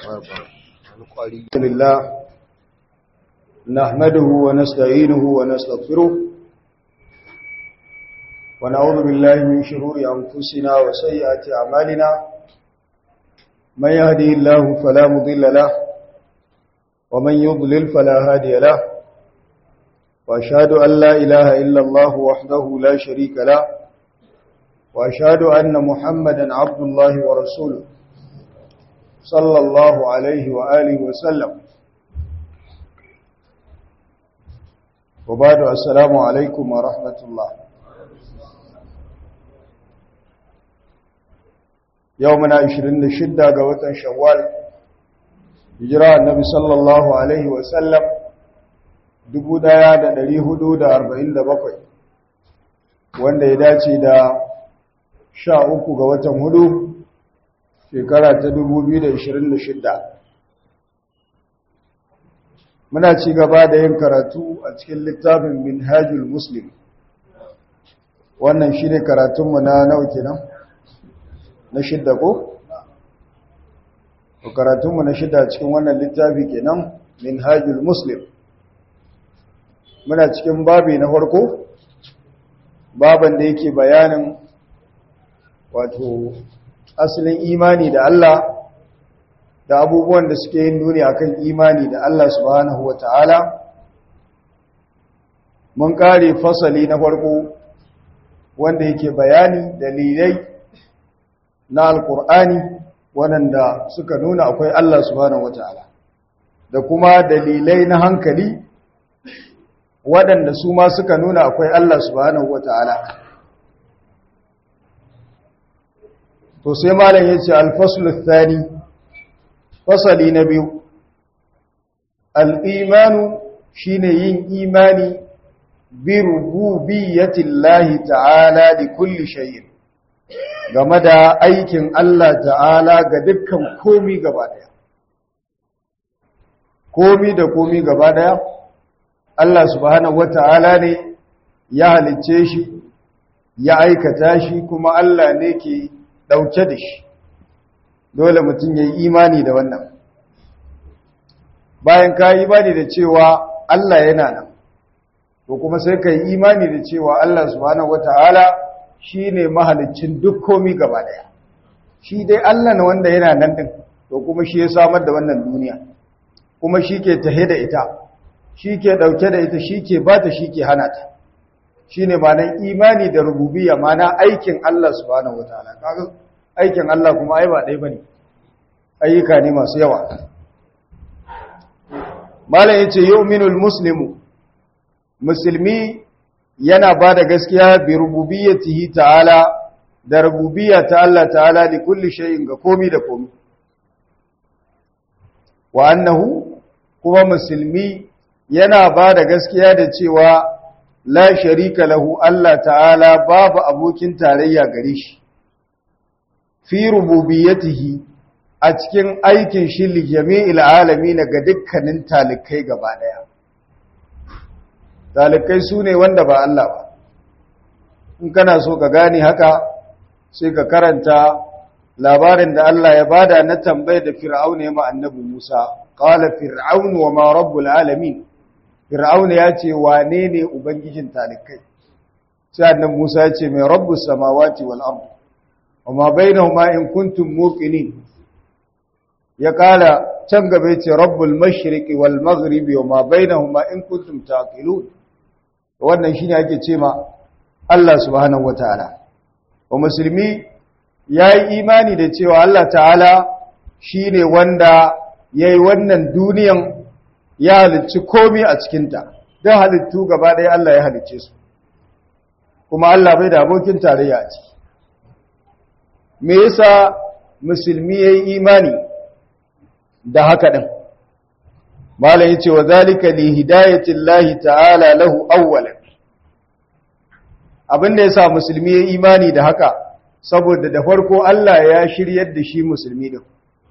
لله نحمده ونستعينه ونستغفره ونعوذ بالله من شرور أنفسنا وسيئات أعمالنا من يهدي الله فلا مضل له ومن يضلل فلا هادي له وأشهد أن لا إله إلا الله وحده لا شريك له وأشهد أن محمدا عبد الله ورسوله صلى الله عليه وآله وسلم وبعد السلام عليكم ورحمة الله يومنا عشرين شدة قوة شوال هجراء النبي صلى الله عليه وسلم dubu ɗaya da ɗari hudu da arba'in da bakwai wanda ya dace da sha uku ga watan hudu shekara ta 2026 muna ci gaba da yin karatu a cikin littafin minhajul muslim wannan shi ne karatunmu na nawa kenan na shidda ko? karatunmu na shidda cikin wannan littafi kenan minhajul muslim muna cikin babi na farko baban da yake bayanin wato asalin imani da Allah da abubuwan da suke yin nuni akan imani da Allah subhanahu wata'ala mun kare fasali na farko wanda yake bayani dalilai na alkur'ani waɗanda suka nuna akwai Allah subhanahu wata'ala da kuma dalilai na hankali waɗanda su ma suka nuna akwai Allah subhanahu wata'ala to sai malam yace al-fasl ath-thani fasali na biyu al-imanu shine yin imani bi rububiyyati Allah ta'ala li kulli shay'in game da aikin Allah ta'ala ga dukkan komi gaba daya komi da komi gaba daya Allah subhanahu wata'ala ne ya halicce shi ya aikata shi kuma Allah ne ke ɗauke da shi dole mutum ya yi imani da wannan bayan ka yi imani da cewa Allah yana nan to kuma sai ka yi imani da cewa Allah subhanahu wata'ala shi ne mahalicin duk komi gaba daya shi dai Allah na wanda yana nan din to kuma shi ya samar da wannan duniya kuma shi ke tahe da ita shi ke ɗauke da ita shi ke ba ta shi ke hana ta shi ne manan imani da rububiya mana aikin Allah subhanahu wataala kaga aikin Allah kuma ai ba ɗaya bane ayyuka ne masu yawa malam yace yu'minul muslimu musulmi yana ba da gaskiya bi rububiyyatihi ta'ala da rububiyya ta Allah ta'ala li kulli shay'in ga komi da komi wa annahu kuma musulmi yana ba da gaskiya da cewa la sharika lahu Allah ta'ala babu abokin tarayya gare shi fi rububiyyatihi a cikin aikin shi li jami'il alamin ga dukkanin talikai gaba daya talikai sune wanda ba Allah ba in kana so ka gane haka sai ka karanta labarin da Allah ya bada na tambayar da fir'auna ya ma annabi Musa qala fir'aunu wa ma rabbul alamin fir'auna ya ce wane ne ubangijin talikai sai annabi Musa ya ce mai rabbus samawati wal ard wama bainahuma in kuntum muqinin ya kala can gaba ya ce rabbul mashriqi wal maghribi wama bainahuma in kuntum taqilun wannan shine ake ce ma Allah subhanahu wataala wa musulmi yayi imani da cewa Allah ta'ala shine wanda yayi wannan duniyan ya halicci komi a cikinta don halittu gaba ɗaya Allah ya halicce su kuma Allah bai da abokin tarayya a ciki me yasa musulmi yayi imani da haka din malam yace wa zalika li hidayati Allah ta'ala lahu awwalan abinda yasa musulmi yayi imani da haka saboda da farko Allah ya shiryar da shi musulmi din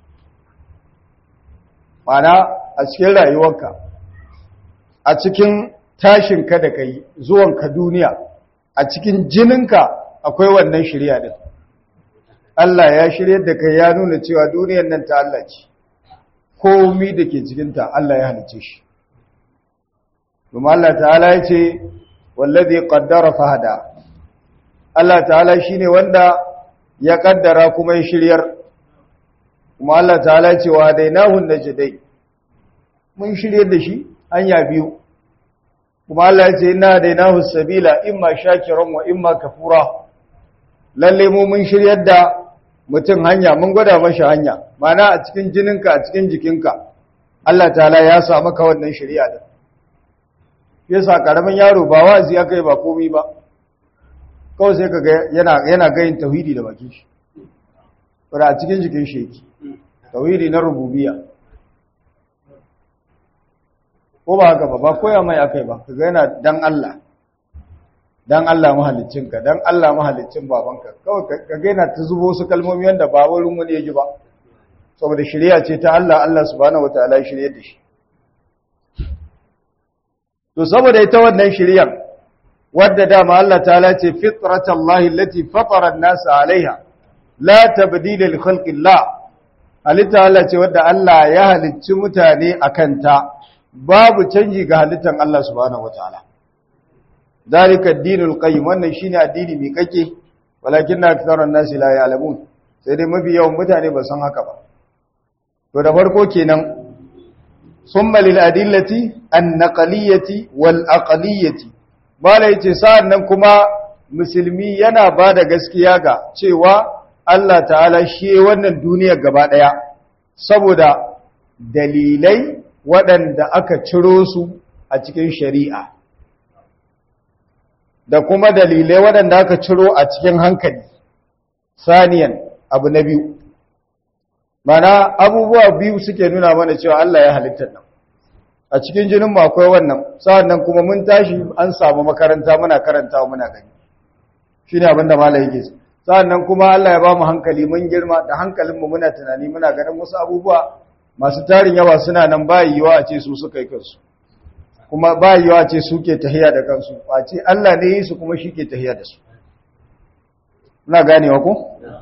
mana a cikin rayuwarka a cikin tashinka da kai zuwanka duniya a cikin jininka akwai wannan shirya din Allah ya shirye da kai ya nuna cewa duniyar nan ta Allah ce komi da ke cikinta Allah ya halice shi kuma Allah ta'ala ya ce wallazi qaddara fahada Allah ta'ala shine wanda ya kaddara kuma ya shiryar kuma Allah ta'ala ya ce wa dainahu najdai mun shiryar da shi hanya biyu kuma Allah ya ce inna dainahu sabila imma shakiran wa imma kafura lalle mu mun shiryar da mutum hanya mun gwada mashi hanya mana a cikin jininka a cikin jikinka Allah ta'ala ya sa maka wannan shari'a din yasa karamin yaro ba wazi aka yi ba komai ba kawai sai kaga yana yana gayin tauhidi da bakin shi fara a cikin jikin shi yake tauhidi na rububiyya ko ba haka ba ba koya mai akai ba kaga yana dan Allah dan Allah mahaliccinka dan Allah mahaliccin babanka kawai ka gaina ta zubo su kalmomi wanda ba wurin wani yaji ba saboda shari'a ce ta Allah Allah subhanahu wataala ya shirye da shi to saboda ita wannan shari'ar wadda dama Allah ta'ala ce fitratallahi allati fatara an-nasa 'alayha la tabdila li khalqillah halitta Allah ce wadda Allah ya halicci mutane akan ta babu canji ga halittan Allah subhanahu wataala dalika ad-dinul qayyim wannan shine addini mai kake walakinna aktharun nasi la ya'lamun sai dai mafi yawan mutane ba san haka ba to da farko kenan summa lil adillati an-naqliyati wal aqliyati mala yace sa'annan kuma musulmi yana bada gaskiya ga cewa Allah ta'ala shi wannan duniya gaba daya saboda dalilai waɗanda aka ciro su a cikin shari'a da kuma dalilai waɗanda aka ciro a cikin hankali saniyan abu na biyu mana abubuwa biyu suke nuna mana cewa Allah ya halittar nan a cikin jinin mu akwai wannan sa'annan kuma mun tashi an samu makaranta muna karantawa muna gani shine abin da malai yake sa'annan kuma Allah ya ba mu hankali mun girma da hankalin mu muna tunani muna ganin wasu abubuwa masu tarin yawa suna nan ba yiwa a ce su suka yi kansu kuma ba yiwa ce suke tahiya da kansu a ce Allah ne yi su kuma shi ke tahiya da su muna ganewa ko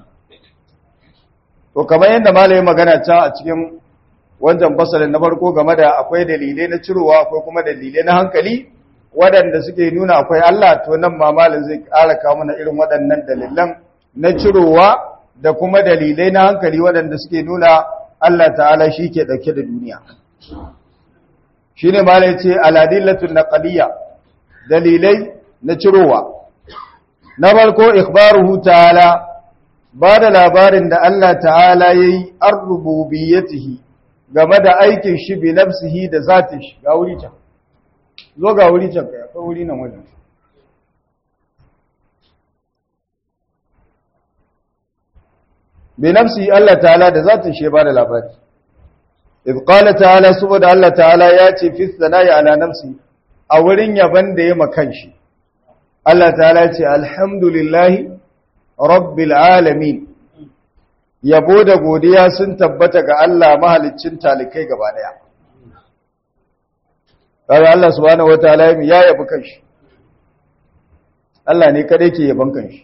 to kamar yadda malamin magana ta a cikin wancan fasalin na farko game da akwai dalilai na cirowa akwai kuma dalilai na hankali waɗanda suke nuna akwai Allah to nan ma malin zai ƙara kawo mana irin waɗannan dalilan na cirowa da kuma dalilai na hankali waɗanda suke nuna Allah ta'ala shi ke ɗauke da duniya shi ne malai ce aladillatun naqaliyya dalilai na cirowa na farko ikhbaruhu ta'ala ba da labarin da Allah ta'ala yayi ar-rububiyyatihi game da aikin shi bi nafsihi da zatin shi ga wuri can zo ga wuri can kai akwai wuri nan wajen bi nafsihi Allah ta'ala da zatin shi ba da labari idh qala ta'ala saboda Allah ta'ala ya ce fi sana'i ala nafsi a wurin yaban da ya makan shi Allah ta'ala ya ce alhamdulillahi rabbil alamin yabo da godiya sun tabbata ga Allah mahaliccin talikai gaba daya kaga Allah subhanahu wataala ya yabi kanshi Allah ne kadai ke yaban kanshi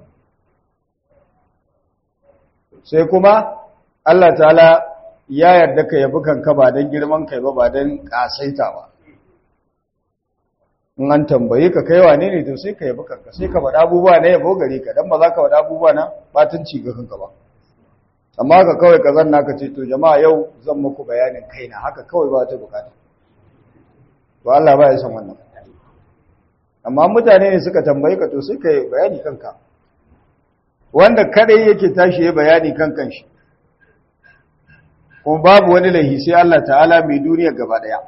sai kuma Allah ta'ala ya yarda ka yabi kanka ba dan girman kai ba ba dan kasaita ba in an tambaye ka kai wane ne to sai ka yabi kanka sai ka faɗa abubuwa na yabo gare ka dan ba za ka faɗa abubuwa na batunci ga kanka ba amma ka kawai ka zanna ka ce to jama'a yau zan muku bayanin kaina haka kawai ba ta bukata to Allah ba ya san wannan amma mutane ne suka tambaye ka to sai ka yi bayani kanka wanda kadai yake tashi ya bayani kan kanshi kuma babu wani laihi sai Allah ta'ala mai duniya gaba daya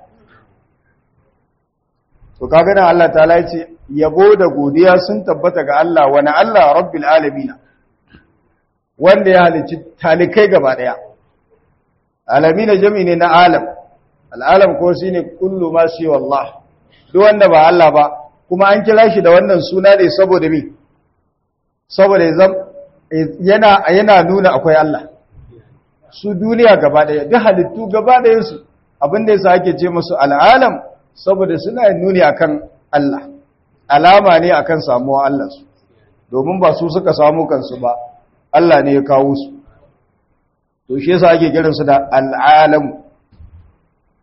to kaga nan Allah ta'ala ya ce yabo da godiya sun tabbata ga Allah wani Allah rabbil alamin wanda ya halicci talikai gaba daya alamina jami ne na alam al'alam ko shi ne kullu ma shi wallah duk wanda ba Allah ba kuma an kira shi da wannan suna ne saboda mi saboda yana yana nuna akwai Allah su duniya gaba daya duk halittu gaba daya su abinda yasa ake ce musu al'alam saboda suna nuni akan Allah alama ne akan samuwa Allah su domin ba su suka samu kansu ba Allah ne ya kawo su to shi yasa ake kiran su da al'alam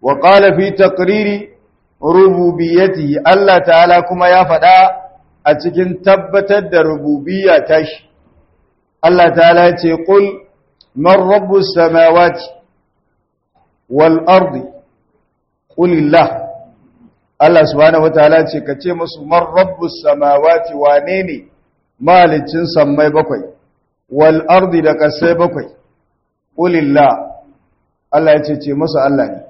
wa qala fi taqriri rububiyyatihi Allah ta'ala kuma ya faɗa a cikin tabbatar da rububiyya tashi Allah ta'ala ya ce qul man rabbus samawati wal ardi qulillah Allah subhanahu wataala ce ka ce musu man rabbus samawati wane ne malicin sammai bakwai wal ardi da kasai bakwai qulillah Allah ya ce ce musu Allah ne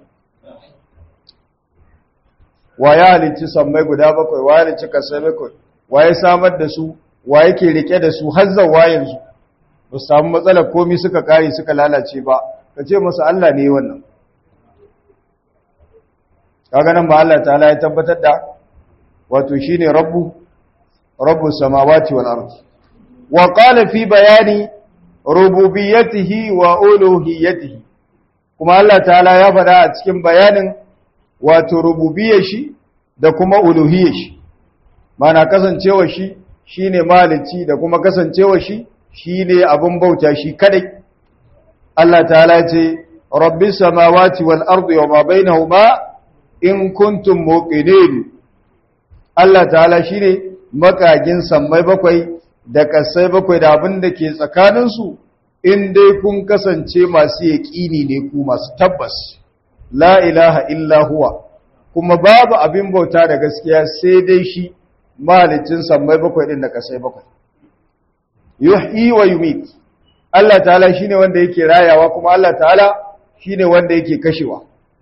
wa ya halicci sammai guda bakwai wa ya halicci kasai bakwai wa ya samar da su wa yake rike da su har zawa yanzu ba su samu matsalar komi suka kare suka lalace ba ka ce musu Allah ne wannan kaga nan ba Allah ta'ala ya tabbatar da wato shine rabbu rabbu samawati wal ardi wa qala fi bayani rububiyyatihi wa uluhiyyatihi kuma Allah ta'ala ya faɗa a cikin bayanin wato rububiyyar shi da kuma uluhiyyar shi mana kasancewa shi shine malici da kuma kasancewa shi shine abin bauta shi kadai Allah ta'ala ya ce rabbis samawati wal ardi wa ma bainahuma in kuntum muqinin Allah ta'ala shine makagin sammai bakwai da kasai bakwai da abin da ke tsakanin su in dai kun kasance masu yaqini ne ku masu tabbas la ilaha illa huwa kuma babu abin bauta da gaskiya sai dai shi malicin sammai bakwai din da kasai bakwai yuhyi wa yumit Allah ta'ala shine wanda yake rayawa kuma Allah ta'ala shine wanda yake kashewa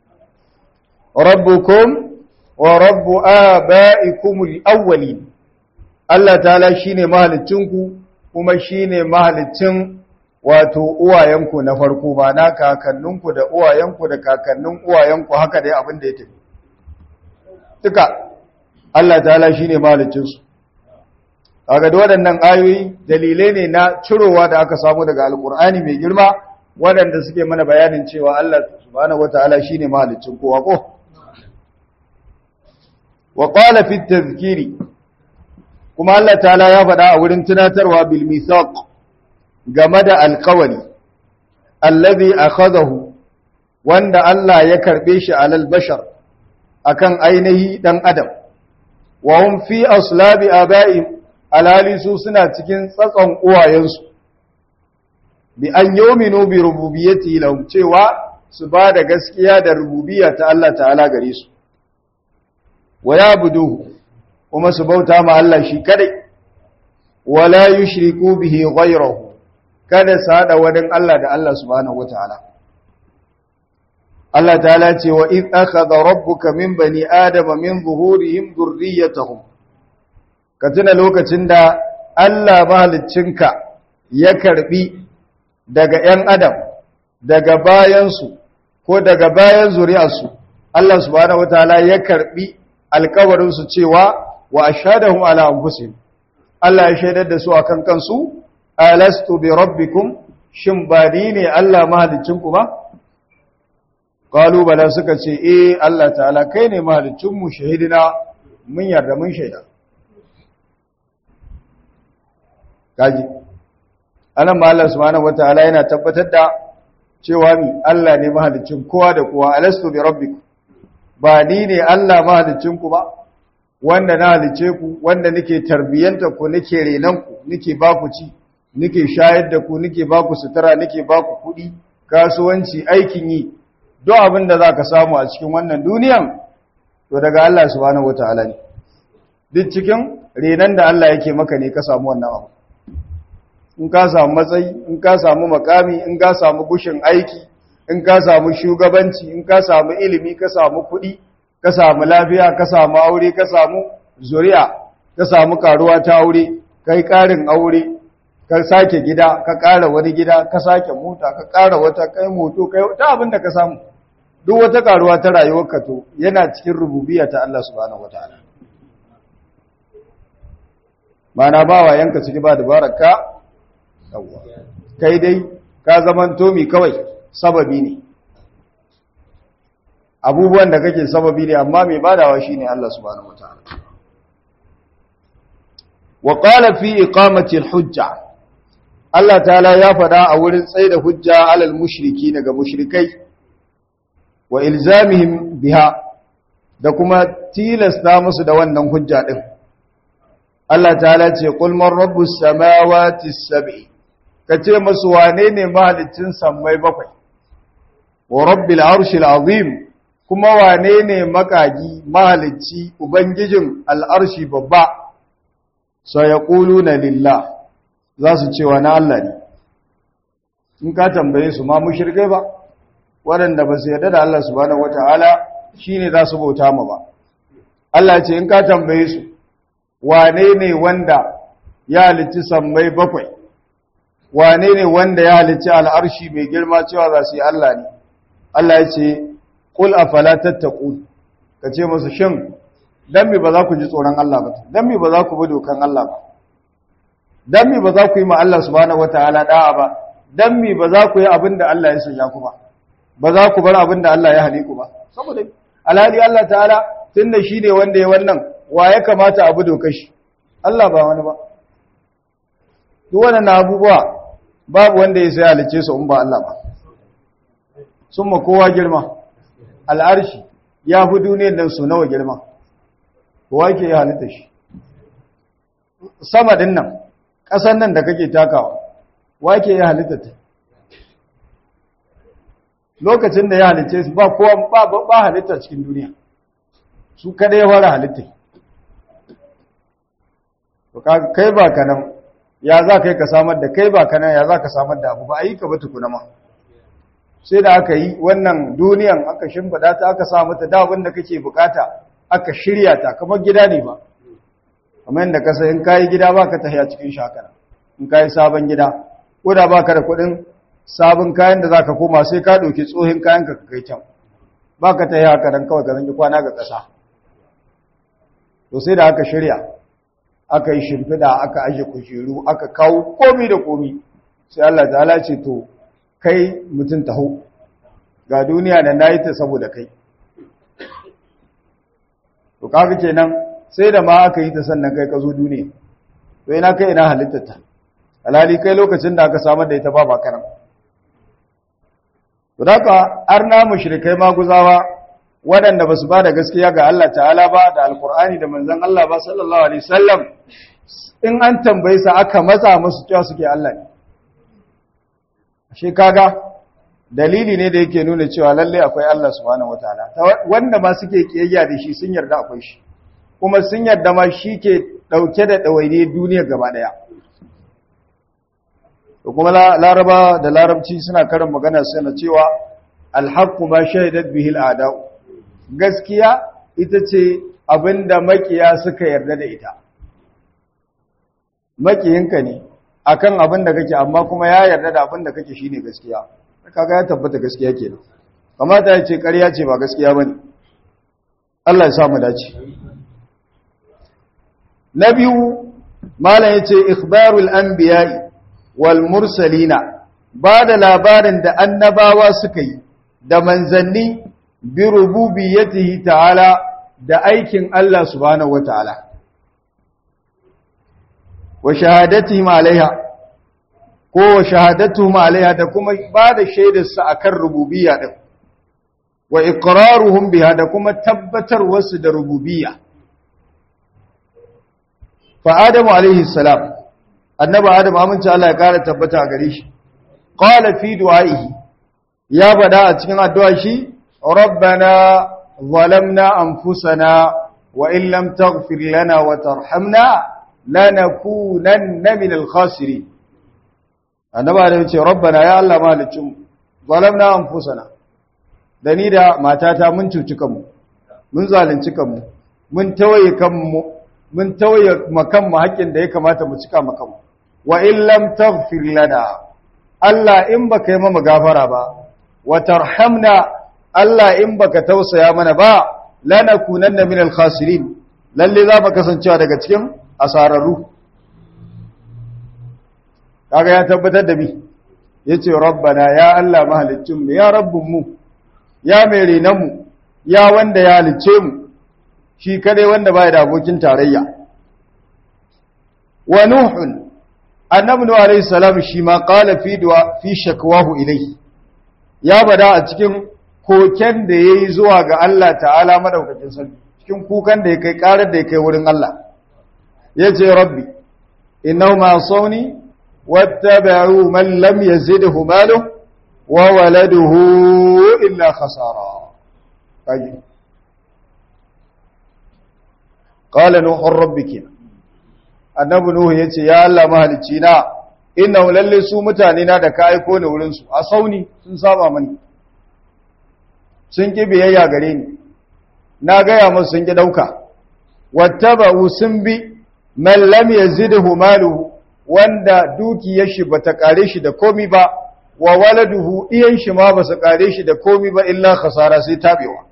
rabbukum wa rabbu aba'ikumul awwalin Allah ta'ala shine mahalicinku kuma shine mahalicin wato uwayenku na farko ba na kakanninku da uwayenku da kakannin uwayenku haka dai abin da ya tafi duka Allah ta'ala shine mahalicin su kaga da waɗannan ayoyi dalilai ne na cirowa da aka samu daga alkur'ani mai girma waɗanda suke mana bayanin cewa Allah subhanahu wataala shine mahalicin kowa ko wa qala fi tadhkiri kuma Allah ta'ala ya faɗa a wurin tunatarwa bil mithaq game da alƙawari allazi akhadahu wanda Allah ya karbe shi alal bashar akan ainihi dan adam wa hum fi aslabi aba'im alhali su suna cikin tsatson uwayensu bi an yominu bi rububiyyati lahum cewa su ba da gaskiya da rububiyya ta Allah ta'ala gare su wa yabuduhu kuma su bauta ma Allah shi kadai wala yushriku bihi ghayrahu kada su hada wani Allah da Allah subhanahu wataala Allah ta'ala ce wa id akhadha rabbuka min bani adama min zuhurihim dhurriyyatahum ka tuna lokacin da Allah mahaliccinka ya karbi daga ‘yan adam daga bayansu ko daga bayan zuri'arsu Allah subhanahu wa ta'ala ya karbi alkawarinsu cewa wa ashadahum ala anfusihim Allah ya shaidar da su akan kansu alastu bi rabbikum shin ba ni ne Allah mahaliccinku ba qalu bala suka ce eh Allah ta'ala kai ne mahaliccinmu shahidina mun yarda mun shaida kaji anan ma Allah subhanahu wataala yana tabbatar da cewa mi Allah ne mahalicin kowa da kowa alastu bi rabbikum ba ni ne Allah mahalicin ku ba wanda na halice ku wanda nake tarbiyanta ku nake renan ku nake ba ku ci nake shayar da ku nake ba ku sutura nake ba ku kuɗi kasuwanci aikin yi duk abin da zaka samu a cikin wannan duniyan to daga Allah subhanahu wataala ne duk cikin renan da Allah yake maka ne ka samu wannan abu in ka samu matsayi in ka samu makami in ka samu gushin aiki in ka samu shugabanci in ka samu ilimi ka samu kuɗi ka samu lafiya ka samu aure ka samu zuri'a ka samu karuwa ta aure kai ƙarin aure ka sake gida ka ƙara wani gida ka sake mota ka ƙara wata kai moto kai ta abin da ka samu duk wata karuwa ta rayuwarka to yana cikin rububiyya ta Allah subhanahu wataala mana ba wa yanka ciki ba dabaraka yawwa kai dai ka zaman tomi kawai sababi ne abubuwan da kake sababi ne amma mai badawa shine Allah subhanahu wataala wa qala fi iqamati al-hujja Allah ta'ala ya fada a wurin tsaida hujja alal mushriki daga mushrikai wa ilzamihim biha da kuma tilasta musu da wannan hujja din Allah ta'ala ce qul man rabbus samawati sab'i kace musu wane ne mahalicin sammai bakwai wa rabbil arshil azim kuma wane ne makagi mahalicci ubangijin al'arshi babba sai ya na lillah za su ce wa na Allah ne in ka tambaye su ma mushirgai ba waɗanda ba su yarda da Allah subhanahu wata'ala shine za su bauta ma ba Allah ce in ka tambaye su wane ne wanda ya halicci sammai bakwai wane ne wanda ya halicci al'arshi mai girma cewa za su yi Allah ne Allah ya ce qul afala tattaqun kace musu shin dan me ba za ku ji tsoron Allah ba dan me ba za ku bi dokan Allah ba dan me ba za ku yi ma Allah subhanahu wataala da'a ba dan me ba za ku yi abin da Allah ya sanya ku ba ba za ku bar abin da Allah ya hane ku ba saboda alhali Allah ta'ala tunda shi ne wanda ya wannan wa ya kamata abu dokar shi Allah ba wani ba duk wannan abubuwa babu wanda ya sai halice su in ba Allah ba sun ma kowa girma al'arshi ya fi duniyar nan su nawa girma kowa ke yi halitta shi sama din nan ƙasan nan da kake takawa wa ke yi halitta ta lokacin da ya halice su ba kowa ba halitta cikin duniya su kada ya fara halitta kai ba ka nan ya za kai ka samar da kai ba ka nan ya za ka samar da abu ba a yi ka ba tukuna ma sai da aka yi wannan duniyan aka shimfada ta aka sa mata da abin da kake bukata aka shirya ta kamar gida ne ba kamar yadda ka in kayi gida ba ka tafiya cikin shakara in kayi sabon gida ko da ba ka da kuɗin sabon kayan da za ka koma sai ka ɗauki tsohin kayan ka kai can ba ka tafiya haka dan kawai ka zangi kwana ga ƙasa to sai da aka shirya aka yi shimfiɗa aka aje kujeru aka kawo komi da komi sai Allah ta'ala ce to kai mutum taho ga duniya da na yi ta saboda kai to kaga kenan sai da ma aka yi ta sannan kai ka zo duniya to ina kai ina halittata alhali kai lokacin da aka samar da ita ba ba kanan to da ka arna mushrikai maguzawa waɗanda ba su ba da gaskiya ga Allah ta'ala ba da alkur'ani da manzon Allah ba sallallahu alaihi wasallam in an tambaye sa aka matsa musu cewa suke Allah ne shi kaga dalili ne da yake nuna cewa lalle akwai Allah subhanahu wataala wanda ma suke kiyayya da shi sun yarda akwai shi kuma sun yarda ma shi ke dauke da dawaine duniya gaba daya to kuma laraba da larabci suna karin magana suna cewa alhaqqu ma shahidat bihi al'ada'u gaskiya ita ce abinda makiya suka yarda da ita makiyinka ne akan abin da kake amma kuma ya yarda da abin da kake shine gaskiya kaga ya tabbata gaskiya kenan kamata ya ce ƙarya ce ba gaskiya bane Allah ya sa mu dace na biyu malam yace ikhbarul anbiya'i wal mursalina ba da labarin da annabawa suka yi da manzanni bi rububiyyatihi ta'ala da aikin Allah subhanahu wataala wa shahadatihim alaiha ko wa shahadatuhum alaiha da kuma ba da shaidar su akan rububiyya din wa iqraruhum biha da kuma tabbatar wasu da rububiyya fa adamu alaihi salam annabi adam amince Allah ya kara tabbata a gare shi qala fi du'aihi ya bada a cikin addu'a shi rabbana zalamna anfusana wa in lam taghfir lana wa tarhamna lanakunanna minal khasirin annaba da yace rabbana ya Allah malicin zalamna anfusana da ni da matata mun cuci kanmu mun zalunci kanmu mun tawaye kanmu mun tawaye makanmu haƙin da ya kamata mu cika makanmu wa in lam taghfir lana Allah in baka yi mana gafara ba wa tarhamna Allah in baka tausaya mana ba lanakunanna minal khasirin lalle za mu kasancewa daga cikin asararru kaga ya tabbatar da bi yace rabbana ya Allah mahaliccin mu ya rabbun mu ya mai renan mu ya wanda ya halicce mu shi kadai wanda baya da abokin tarayya wa nuhun annabi nuhu alayhi salam shi ma qala fi du'a fi shakwahu ilayhi ya bada a cikin koken da ya yi zuwa ga Allah ta'ala madaukakin sarki cikin kukan da ya kai ƙarar da ya kai wurin Allah ya ce rabbi inau ma sauni wattaba'u man lam yazidhu maluhu wa waladuhu illa khasara kaji qala nuhu rabbiki annabi nuhu yace ya Allah mahalicci na innahu lalle su mutane na da ka aiko ni wurin su a sauni sun saba mani sun ki biyayya gare ni na gaya musu sun ki dauka wattaba'u sun bi man lam yazidhu maluhu wanda dukiyar shi bata kare shi da komi ba wa waladuhu iyan shi ma basu kare shi da komi ba illa khasara sai tabewa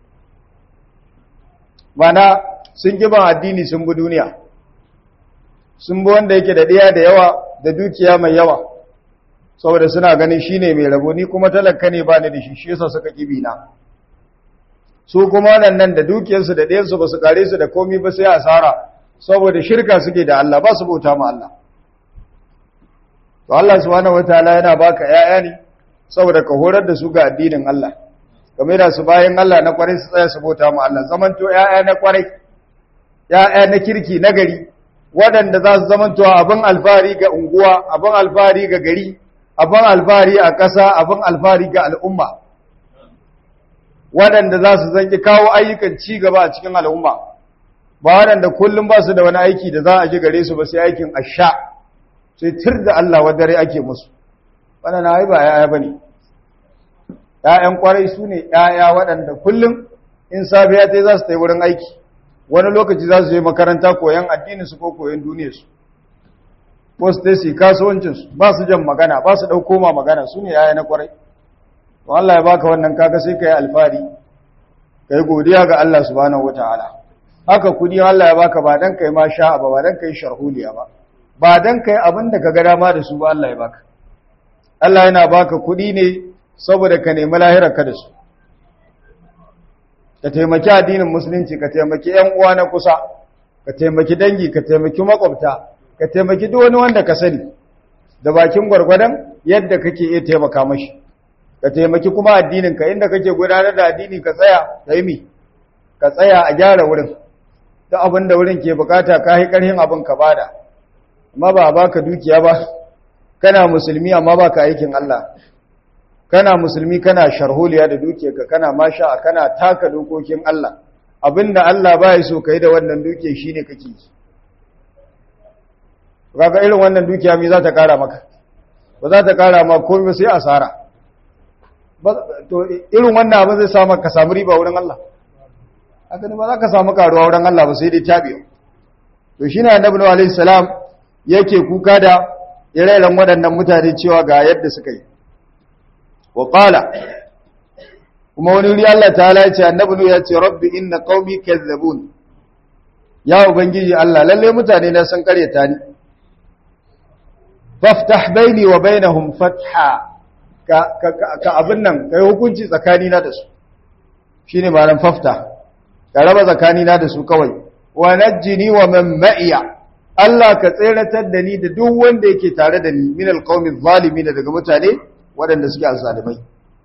mana sun giban addini sun bi duniya sun bi wanda yake da ɗiya da yawa da dukiya mai yawa saboda suna ganin shine mai rabo ni kuma talaka ne ba ni da shi shi yasa suka kibi na su kuma waɗannan da dukiyarsu da ɗayansu ba su kare su da komi ba sai asara saboda shirka suke da Allah ba su bauta ma Allah to Allah subhanahu wataala yana baka ƴaƴa ne saboda ka horar da su ga addinin Allah game da su bayan Allah na kwarai su tsaya su bauta ma Allah zamanto ƴaƴa na kwarai ƴaƴa na kirki na gari waɗanda za su zamanto abin alfahari ga unguwa abin alfahari ga gari abin alfahari a ƙasa abin alfahari ga al'umma waɗanda za su zanki kawo ayyukan ci gaba a cikin al'umma ba waɗanda kullum ba su da wani aiki da za a ji gare su ba sai aikin asha sai tir da Allah wadare ake musu wannan na ba yaya bane ƴaƴan kwarai su ne ƴaƴa waɗanda kullum in safiya ta za su tai wurin aiki wani lokaci za su je makaranta koyan addinin su ko koyan duniyar su ko su tai su kasuwancin su ba su jan magana ba su dauko ma magana su ne ƴaƴa na kwarai to Allah ya baka wannan kaga sai kai alfari kai godiya ga Allah subhanahu wataala haka kudi Allah ya baka ba dan kai ma sha'a ba ba dan kai sharhuliya ba ba dan kai abin da ka ga dama da su ba Allah ya baka Allah yana baka kuɗi ne saboda ka nemi lahirarka da su ka taimaki addinin musulunci ka taimaki ƴan uwa na kusa ka taimaki dangi ka taimaki makwabta ka taimaki duk wani wanda ka sani da bakin gwargwadon yadda kake iya taimaka mashi ka taimaki kuma addinin ka inda kake gudanar da addini ka tsaya ka yi ka tsaya a gyara wurin duk abin da wurin ke bukata ka yi ƙarhin abin ka bada amma ba baka dukiya ba kana musulmi amma baka aikin Allah kana musulmi kana sharholiya da dukiyarka kana masha kana taka dokokin Allah abinda Allah baya so kai da wannan dukiya shine kake yi kaga irin wannan dukiya me za ta kara maka ba za ta kara ma komai sai asara to irin wannan abin zai samu ka samu riba wurin Allah haka ne ba za ka samu karuwa wurin Allah ba sai dai tabiyo to shine annabi Nuhu alaihi salam yake kuka da ire-iren waɗannan mutane cewa ga yadda suka yi. Wa ƙala, kuma wani wuri Allah ta ya ce, annabi ya ce, Rabbi inna qaumi kazzabun. Ya Ubangiji Allah, lalle mutane na sun karyata ni. Faftah baini wa bainahum fatha ka, ka, abin nan, ka yi hukunci tsakanina da su. Shi ne ma'anar fafta, ka raba tsakanina da su kawai. Wa najjini wa man ma'iya. Allah ka tseratar da ni da duk wanda yake tare da ni min alqawmi zalimin daga mutane waɗanda suke azzalimai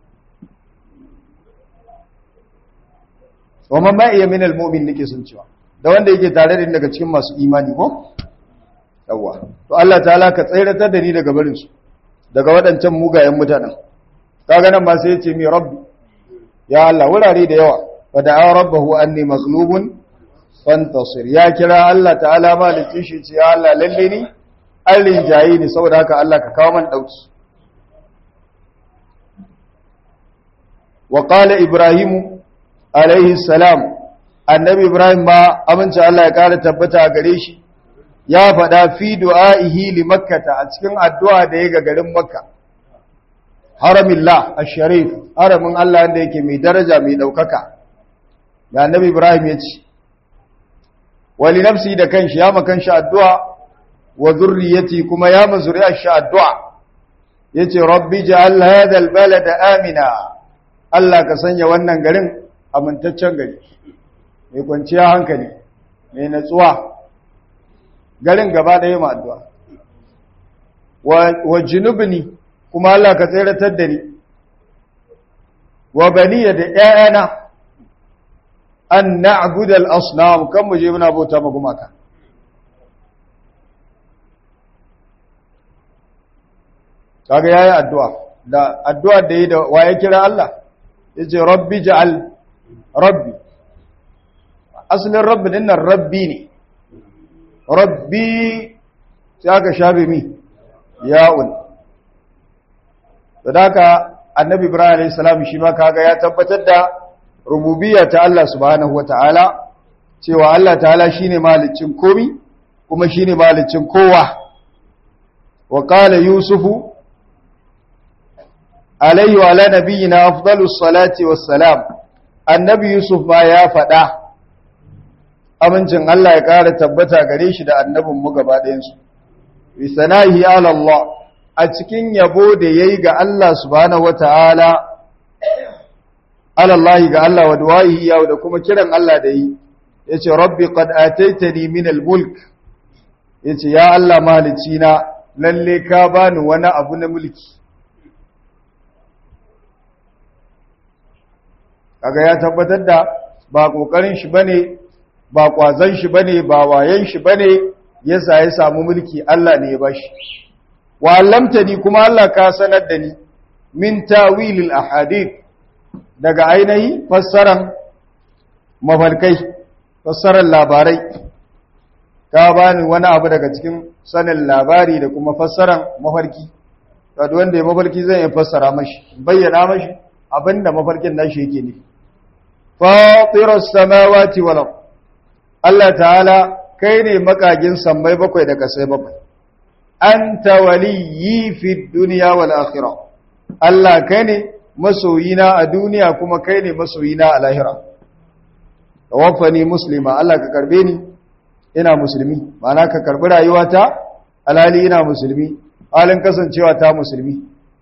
wa man ma iya min almu'min nake sun cewa da wanda yake tare da ni daga cikin masu imani ko yawa to Allah ta'ala ka tseratar da ni daga barin su daga waɗancan mugayen mutanen kaga nan ba sai yace mi rabbi ya Allah wurare da yawa fa da'a rabbahu anni maghlubun fantasir ya kira Allah ta'ala malikin shi ce ya Allah lalle ni an rinjayi ni saboda haka Allah ka kawo man dauki wa qala ibrahim alaihi salam annabi ibrahim ba amince Allah ya kara tabbata gare shi ya faɗa fi du'aihi li makkata a cikin addu'a da ya ga garin makka haramillah ash-sharif haramin Allah wanda yake mai daraja mai daukaka da annabi ibrahim ya ce wali nafsi da kanshi ya makan shi addu'a wa zurriyati kuma ya mazuriya shi addu'a yace rabbi ja'al hadha albalada amina Allah ka sanya wannan garin amintaccen gari mai kwanciya hankali mai natsuwa garin gaba ɗaya ma addu'a wa junubni kuma Allah ka tseratar da ni wa baniya da ƴaƴana an na'budu al-asnam kan mu je muna bauta ma gumaka kaga yayi addu'a da addu'a da yi da waye kira Allah yace rabbi ja'al rabbi asalin rabbi dinnan rabbi ne rabbi sai aka shafe mi ya'un da haka annabi ibrahim alayhi salam shi ma kaga ya tabbatar da rububiyya ta Allah subhanahu wataala cewa Allah ta'ala shine malicin komi kuma shine malicin kowa wa qala yusufu alayhi wa ala nabiyyina afdalus salati wassalam annabi yusuf ma ya faɗa amincin Allah ya ƙara tabbata gare shi da annabin mu gaba ɗayan su bi sanahi ala Allah a cikin yabo da yayi ga Allah subhanahu wataala ala Allah ga Allah wa du'ahi ya da kuma kiran Allah da yi yace rabbi qad ataitani min al-mulk yace ya Allah malici na lalle ka bani wani abu na mulki kaga ya tabbatar da ba kokarin shi bane ba kwazon shi bane ba wayen shi bane yasa ya samu mulki Allah ne ya bashi wa allamtani kuma Allah ka sanar da ni min tawilil ahadith daga ainihi fassaran mafarkai fassarar labarai ka bani wani abu daga cikin sanin labari da kuma fassaran mafarki kada wanda ya mafarki zai iya fassara mashi bayyana mashi abinda mafarkin nashi yake nufi fatiras samawati wal ard Allah ta'ala kai ne makagin sammai bakwai da kasai bakwai anta waliyyi fid dunya wal akhirah Allah kai ne masoyina a duniya kuma kai ne masoyina a lahira tawaffani muslima Allah ka karbe ni ina musulmi ma'ana ka karbi rayuwata alhali ina musulmi halin kasancewa ta musulmi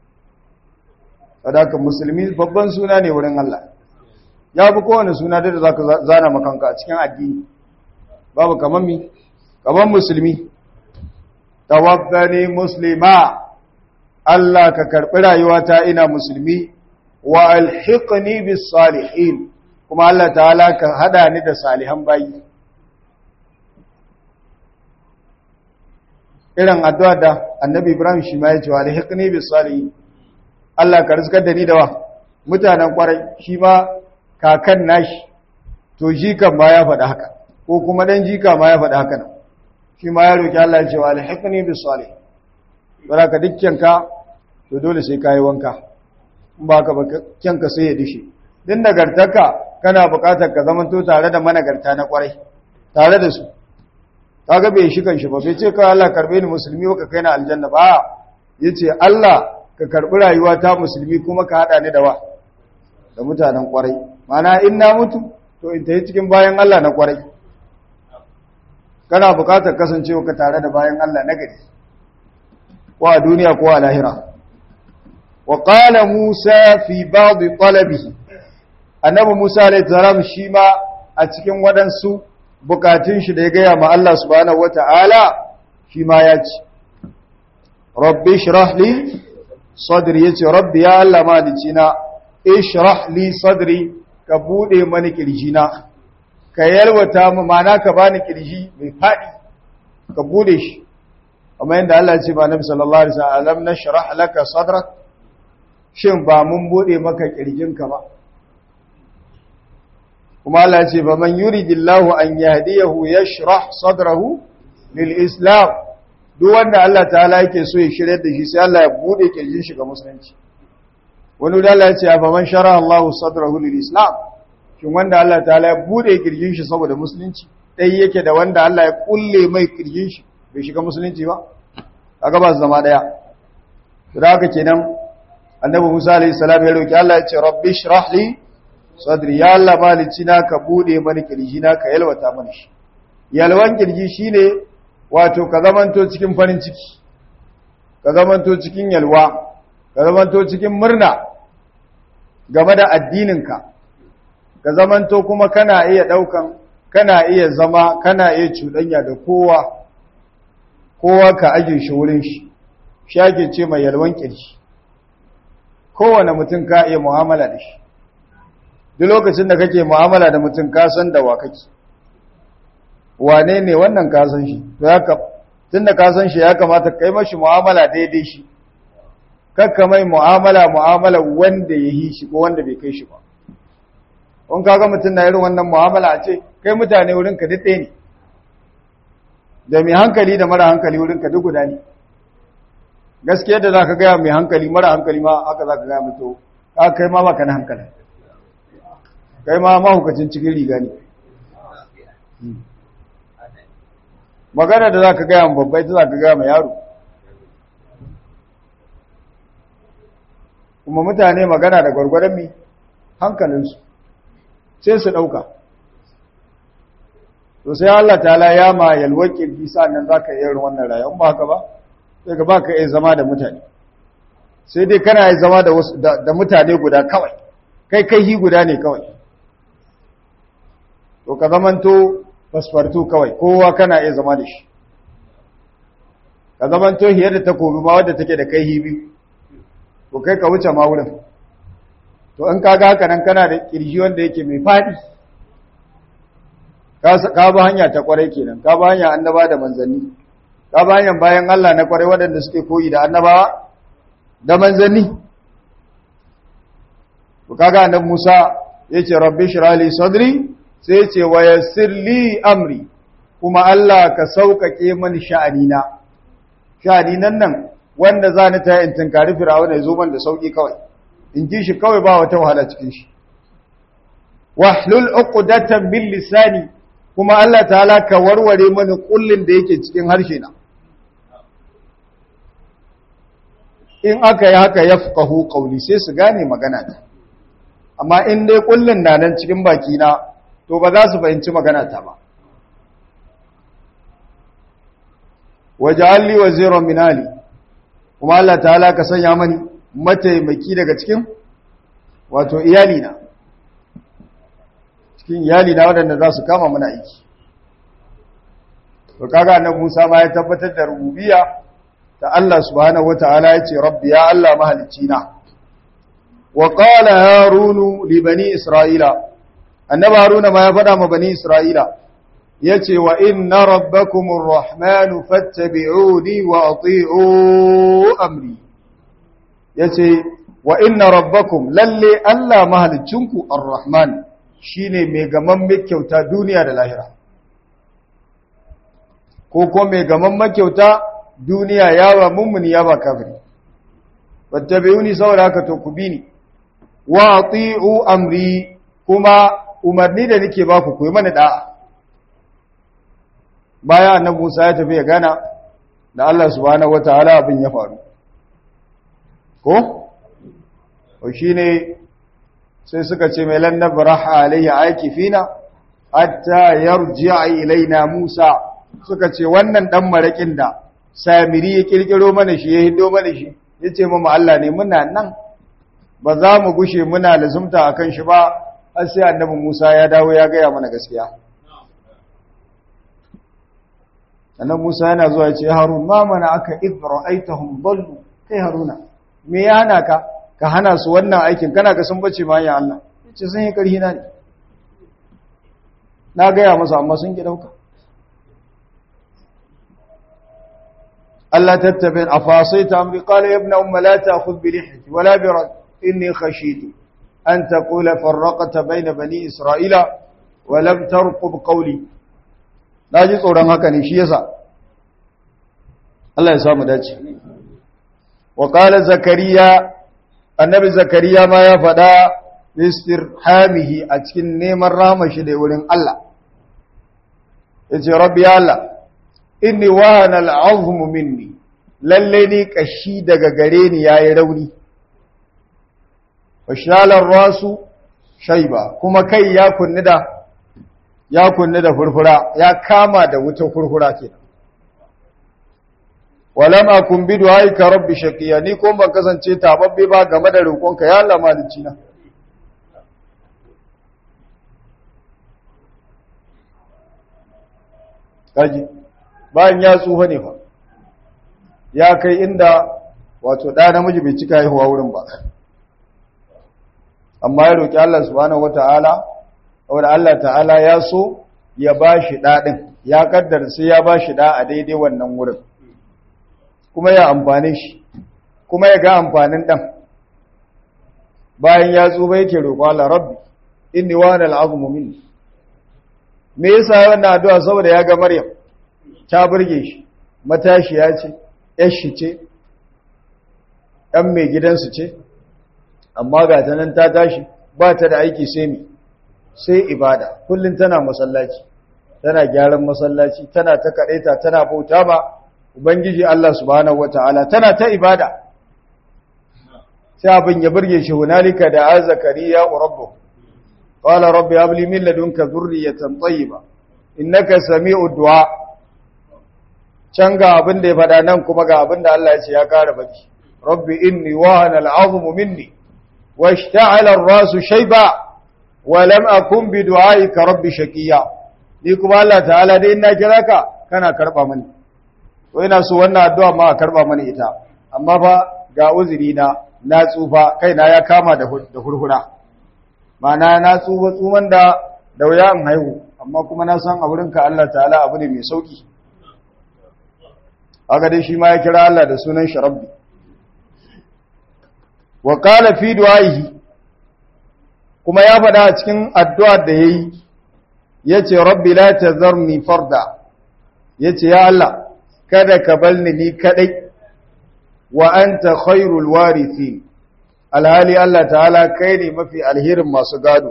sadaka musulmi babban suna ne wurin Allah ya fi kowane suna da za ka zana makanka a cikin addini babu kamar mi kamar musulmi tawaffani muslima Allah ka karbi rayuwata ina musulmi wa alhiqni bis salihin kuma Allah ta'ala ka hada ni da salihan bayi irin addu'a da annabi Ibrahim shi ma ya ce wa alhiqni bis salihin Allah ka rizkar da ni da wa mutanen kwarai shi ma kakan nashi to jikan ma ya faɗi haka ko kuma dan jika ma ya faɗi haka nan shi ma ya roki Allah ya ce wa alhiqni bis salihin baraka dukkan ka to dole sai kai wanka in ba ka kyanka sai ya dishe din nagartaka kana buƙatar ka zamanto tare da managarta na kwarai tare da su kaga bai shi kanshi ba bai ce kawai Allah karbe ni musulmi ka kai na aljanna ba yace Allah ka karbi rayuwa ta musulmi kuma ka hada ni da wa da mutanen kwarai mana in na mutu to in tayi cikin bayan Allah na kwarai kana buƙatar kasancewa ka tare da bayan Allah na gari ko a duniya ko a lahira وقال موسى في بعض طلبه annabi Musa alayhi salam shi ma a cikin waɗansu bukatun shi da ya gaya ma Allah subhanahu wata'ala shi ma ya ci rabbi shrah li sadri yace rabbi ya Allah malicina ishrah li sadri ka bude mani kirjina ka yalwata mu mana ka bani kirji mai fadi ka bude shi amma yanda Allah ya ce ba Nabi sallallahu alaihi wasallam nashrah laka sadrak shin ba mun bude maka kirjinka ba kuma Allah ce ba man yuridillahu an yahdiyahu yashrah sadrahu lil islam duk wanda Allah ta'ala yake so ya shirye da shi sai Allah ya bude kirjin shi ga musulunci wani da Allah ya ce ba man shara Allahu sadrahu lil islam shin wanda Allah ta'ala ya bude kirjin shi saboda musulunci dai yake da wanda Allah ya kulle mai kirjin shi bai shiga musulunci ba kaga ba su zama daya da haka kenan annabi Musa alayhi salam ya roki Allah ya ce rabbi shrah li sadri ya Allah malici na ka bude mani kirji na ka yalwata mani shi yalwan kirji shine wato ka zamanto cikin farin ciki ka zamanto cikin yalwa ka zamanto cikin murna game da addininka ka zamanto kuma kana iya daukan kana iya zama kana iya cuɗanya da kowa kowa ka aje shi wurin shi shi ake ce mai yalwan kirji kowane mutum ka iya mu'amala da shi duk lokacin da kake mu'amala da mutum ka san da wa kake wane ne wannan ka san shi to ya ka tunda ka san shi ya kamata kai mashi mu'amala daidai shi kakka mai mu'amala mu'amala wanda ya yi shi ko wanda bai kai shi ba in kaga mutum na irin wannan mu'amala a ce kai mutane wurin ka duk ɗaya ne da mai hankali da mara hankali wurin ka duk guda ne gaskiya da za ka gaya mai hankali mara hankali ma haka za ka gaya mutu ka kai ma baka na hankali kai ma mahukacin cikin riga ne magana da za ka gaya babbai ta za ka gaya mai yaro kuma mutane magana da gwargwaron mi hankalinsu sai su ɗauka to sai Allah ta ya ma yalwake bisa nan za ka iya wannan rayuwa ba haka ba sai ka ba ka iya zama da mutane sai dai kana iya zama da mutane guda kawai kai kai hi guda ne kawai to ka zamanto fasfartu kawai kowa kana iya zama da shi ka zamanto hiyar da takobi ma wadda take da kai hi biyu to kai ka wuce ma wurin to in ka ga haka nan kana da kirji wanda yake mai faɗi ka ba hanya ta kwarai kenan ka ba hanya annaba da manzanni ka ba hanya bayan Allah na kwarai waɗanda suke koyi da annabawa da manzanni to kaga annabi Musa yace rabbi shrah li sadri sai yace wa yassir li amri kuma Allah ka sauƙaƙe mani sha'anina sha'aninan nan wanda za ni ta yin tunkari fir'auna ya zo man da sauƙi kawai in ji shi kawai ba wata wahala cikin shi wahlul uqdatan min lisani kuma Allah ta'ala ka warware mani kullin da yake cikin harshe na in aka yi haka yafqahu qawli sai su gane magana ta amma in dai kullin na nan cikin baki na to ba za su fahimci magana ta ba waj'al li waziran min ali kuma Allah ta'ala ka sanya mani mataimaki daga cikin wato iyali na cikin iyali na waɗanda za su kama mana aiki to kaga annabi Musa ma ya tabbatar da rububiyya ta Allah subhanahu wataala yace rabbi ya Allah mahalicci na wa qala harunu li bani isra'ila annabi haruna ma ya faɗa ma bani isra'ila yace wa inna rabbakumur rahmanu fattabi'uni wa ati'u amri yace wa inna rabbakum lalle Allah mahalicinku ar-rahman shine mai gaman kyauta duniya da lahira ko ko mai gaman makyauta duniya yawa mummuni yawa kafiri fattabi'uni saboda haka to ku bi ni wa ati'u amri kuma umarni da nake ba ku yi mana da'a baya annabi Musa ya tafi ya gana da Allah subhanahu wataala abin ya faru ko o shine sai suka ce mai lan nabraha alayhi akifina hatta yarji'a ilaina Musa suka ce wannan dan marakin da Samiri ya kirkiro mana shi ya hido mana shi yace mu Allah ne muna nan ba za mu gushe muna lazumta akan shi ba har sai annabi Musa ya dawo ya gaya mana gaskiya annabi Musa yana zuwa ya ce Harun ma mana aka idra'aitahum dallu kai Haruna me ya hana ka ka hana su wannan aikin kana ga sun bace ma ya Allah yace sun yi karhi na ne na gaya masa amma sun ki dauka Allah tattabin afasaita amri qala ya ibn umma la ta'khudh bi lihiyati wala bi rad inni khashitu an taqula farraqta bayna bani isra'ila wa lam tarqub qawli ji tsoron haka ne shi yasa Allah ya samu dace wa qala zakariya annabi zakariya ma ya faɗa istirhamihi a cikin neman ramashi da wurin Allah yace rabbi ya Allah inni wahana al'azmu minni lalle ni kashi daga gare ni yayi rauni washalar rasu shaiba kuma kai ya kunni da ya kunni da furfura ya kama da wuta furfura kenan walam akun bi du'aika rabbi shaqiya ni ko ban kasance tababbe ba game da roƙonka ya Allah malici na kaji bayan ya tsufa ne fa ya kai inda wato ɗa namiji bai cika haihuwa wurin ba amma ya roki Allah subhanahu wataala wanda Allah ta'ala ya so ya bashi dadin ya kaddara sai ya bashi da a daidai wannan wurin kuma ya amfane shi kuma ya ga amfanin dan bayan ya tsuba yake roƙo Allah rabbi inni wa al azmu minni me yasa wannan addu'a saboda ya ga Maryam ta burge shi matashiya ce yar shi ce ɗan mai gidansu ce amma ga ta nan ta tashi ba ta da aiki sai mi sai ibada kullum tana masallaci tana gyaran masallaci tana ta kaɗaita tana bauta ba ubangiji Allah subhanahu wata'ala tana ta ibada sai abin ya burge shi hunalika da a zakariya rabbuhu qala rabbi hab li min ladunka dhurriyatan tayyiba innaka sami'ud du'a can ga abin da ya faɗa nan kuma ga abin da Allah ya ce ya kara baki rabbi inni wahana al'azmu minni washta'ala ar-rasu shayba wa lam akun bi du'aika rabbi shaqiya ni kuma Allah ta'ala dai ina kira ka kana karba mani to ina so wannan addu'a ma karba mani ita amma fa ga uzuri na na tsufa kaina ya kama da hurhura ma'ana na tsufa tsuman da da wuya in haihu amma kuma na san a wurinka Allah ta'ala abu ne mai sauki haka dai shi ma ya kira Allah da sunan shi rabbi wa qala fi du'aihi kuma ya faɗa a cikin addu'ar da yayi yace rabbi la tazarni farda yace ya Allah kada ka balni ni kadai wa anta khairul warithin alhali Allah ta'ala kai ne mafi alherin masu gado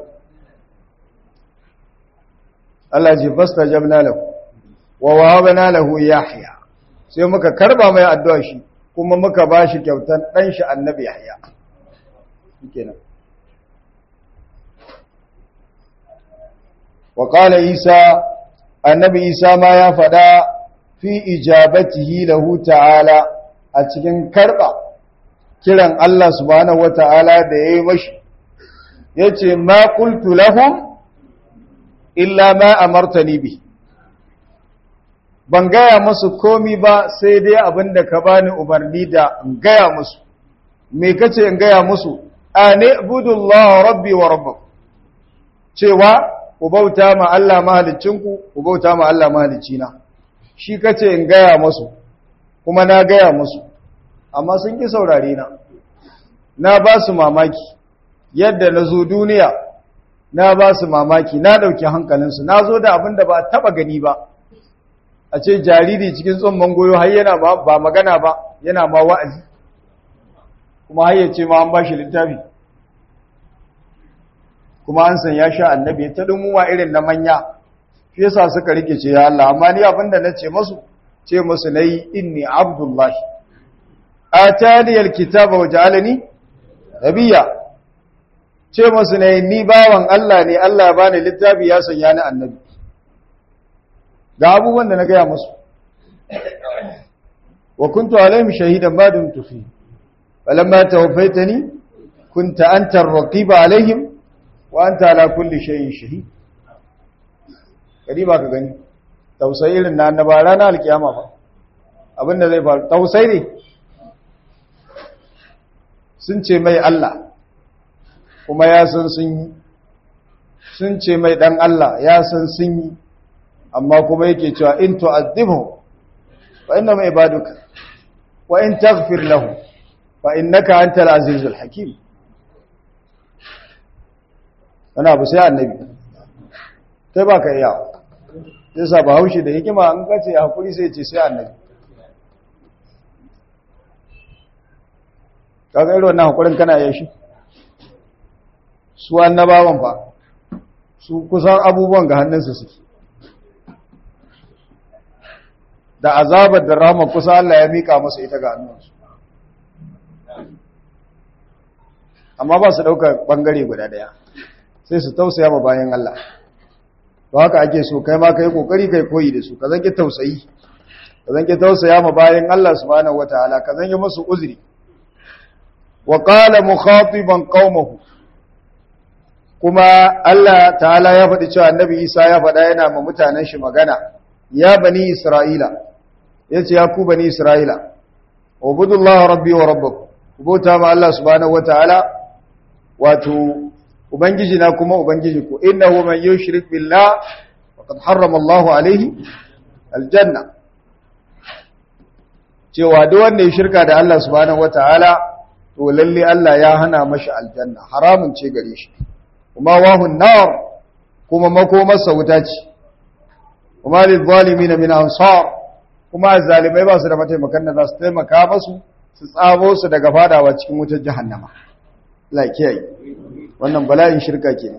Allah ji fastajabna lahu wa wahabna lahu yahya sai muka karba mai addu'a shi kuma muka bashi kyautan dan shi annabi yahya kenan wa qala isa annabi isa ma ya fada fi ijabatihi lahu ta'ala a cikin karba kiran Allah subhanahu wata'ala da yayi mashi yace ma qultu lahum illa ma amartani bi ban gaya musu komi ba sai dai abinda ka bani umarni da in gaya musu me kace in gaya musu ane budullah rabbi wa rabbakum cewa ku bauta ma Allah mahalicinku ku bauta ma Allah mahalicina shi kace in gaya musu kuma na gaya musu amma sun ki saurare na na ba su mamaki yadda na zo duniya na ba su mamaki na ɗauki hankalinsu na zo da abin da ba taɓa gani ba a ce jariri cikin tsumman goyo har yana ba magana ba yana ma wa'azi kuma har yace ma an ba shi littafi kuma an san ya sha annabi ta dumuwa irin na manya shi yasa suka rike ce ya Allah amma ni abin da nace musu ce musu nayi inni abdullahi atani alkitaba waj'alani nabiyya ce musu ne ni bawan Allah ne Allah ba ni littafi ya sanya ni annabi ga abubuwan da na gaya musu wa kuntu alaihim shahidan ma dumtu fi falamma tawaffaitani kunta anta ar-raqiba alaihim wa anta ala kulli shay'in shahid kadi ba ka gani tausayi irin na annaba ranar alkiyama ba abinda zai faru tausayi ne sun ce mai Allah kuma ya san sun yi sun ce mai dan Allah ya san sun yi amma kuma yake cewa in tu'adhibhu fa inna ma ibaduka wa in taghfir lahu fa innaka antal azizul hakim ana abu sai annabi kai ba ka iya yasa ba haushi da hikima an kace hakuri sai ce sai annabi kaga irin wannan hakurin kana yin shi su annabawan ba su kusan abubuwan ga hannunsu suke da azabar da rahama kusa Allah ya mika masa ita ga hannunsu amma ba su ɗaukar ɓangare guda ɗaya sai su tausaya ma bayan Allah ba haka ake so kai ma kai kokari kai koyi da su ka zanke tausayi ka zanke tausaya ma bayan Allah subhanahu wataala ka zanke musu uzuri wa qala mukhatiban qaumahu kuma Allah ta'ala ya faɗi cewa annabi Isa ya faɗa yana ma mutanen shi magana ya bani Isra'ila yace ya ku bani Isra'ila ubudullaha rabbi wa rabbakum kubota ma Allah subhanahu wataala wato ubangiji na kuma ubangiji ku innahu man yushrik billah faqad harrama Allahu alaihi aljanna cewa duk wanda ya shirka da Allah subhanahu wataala to lalle Allah ya hana mashi aljanna haramun ce gare shi kuma wahun nar kuma makomarsa wuta ce kuma lil zalimin min ansar kuma zalimai ba su da mataimakan da za su taimaka masu su tsabo su daga fadawa cikin wutar jahannama Allah kiyaye wannan bala'in shirka kenan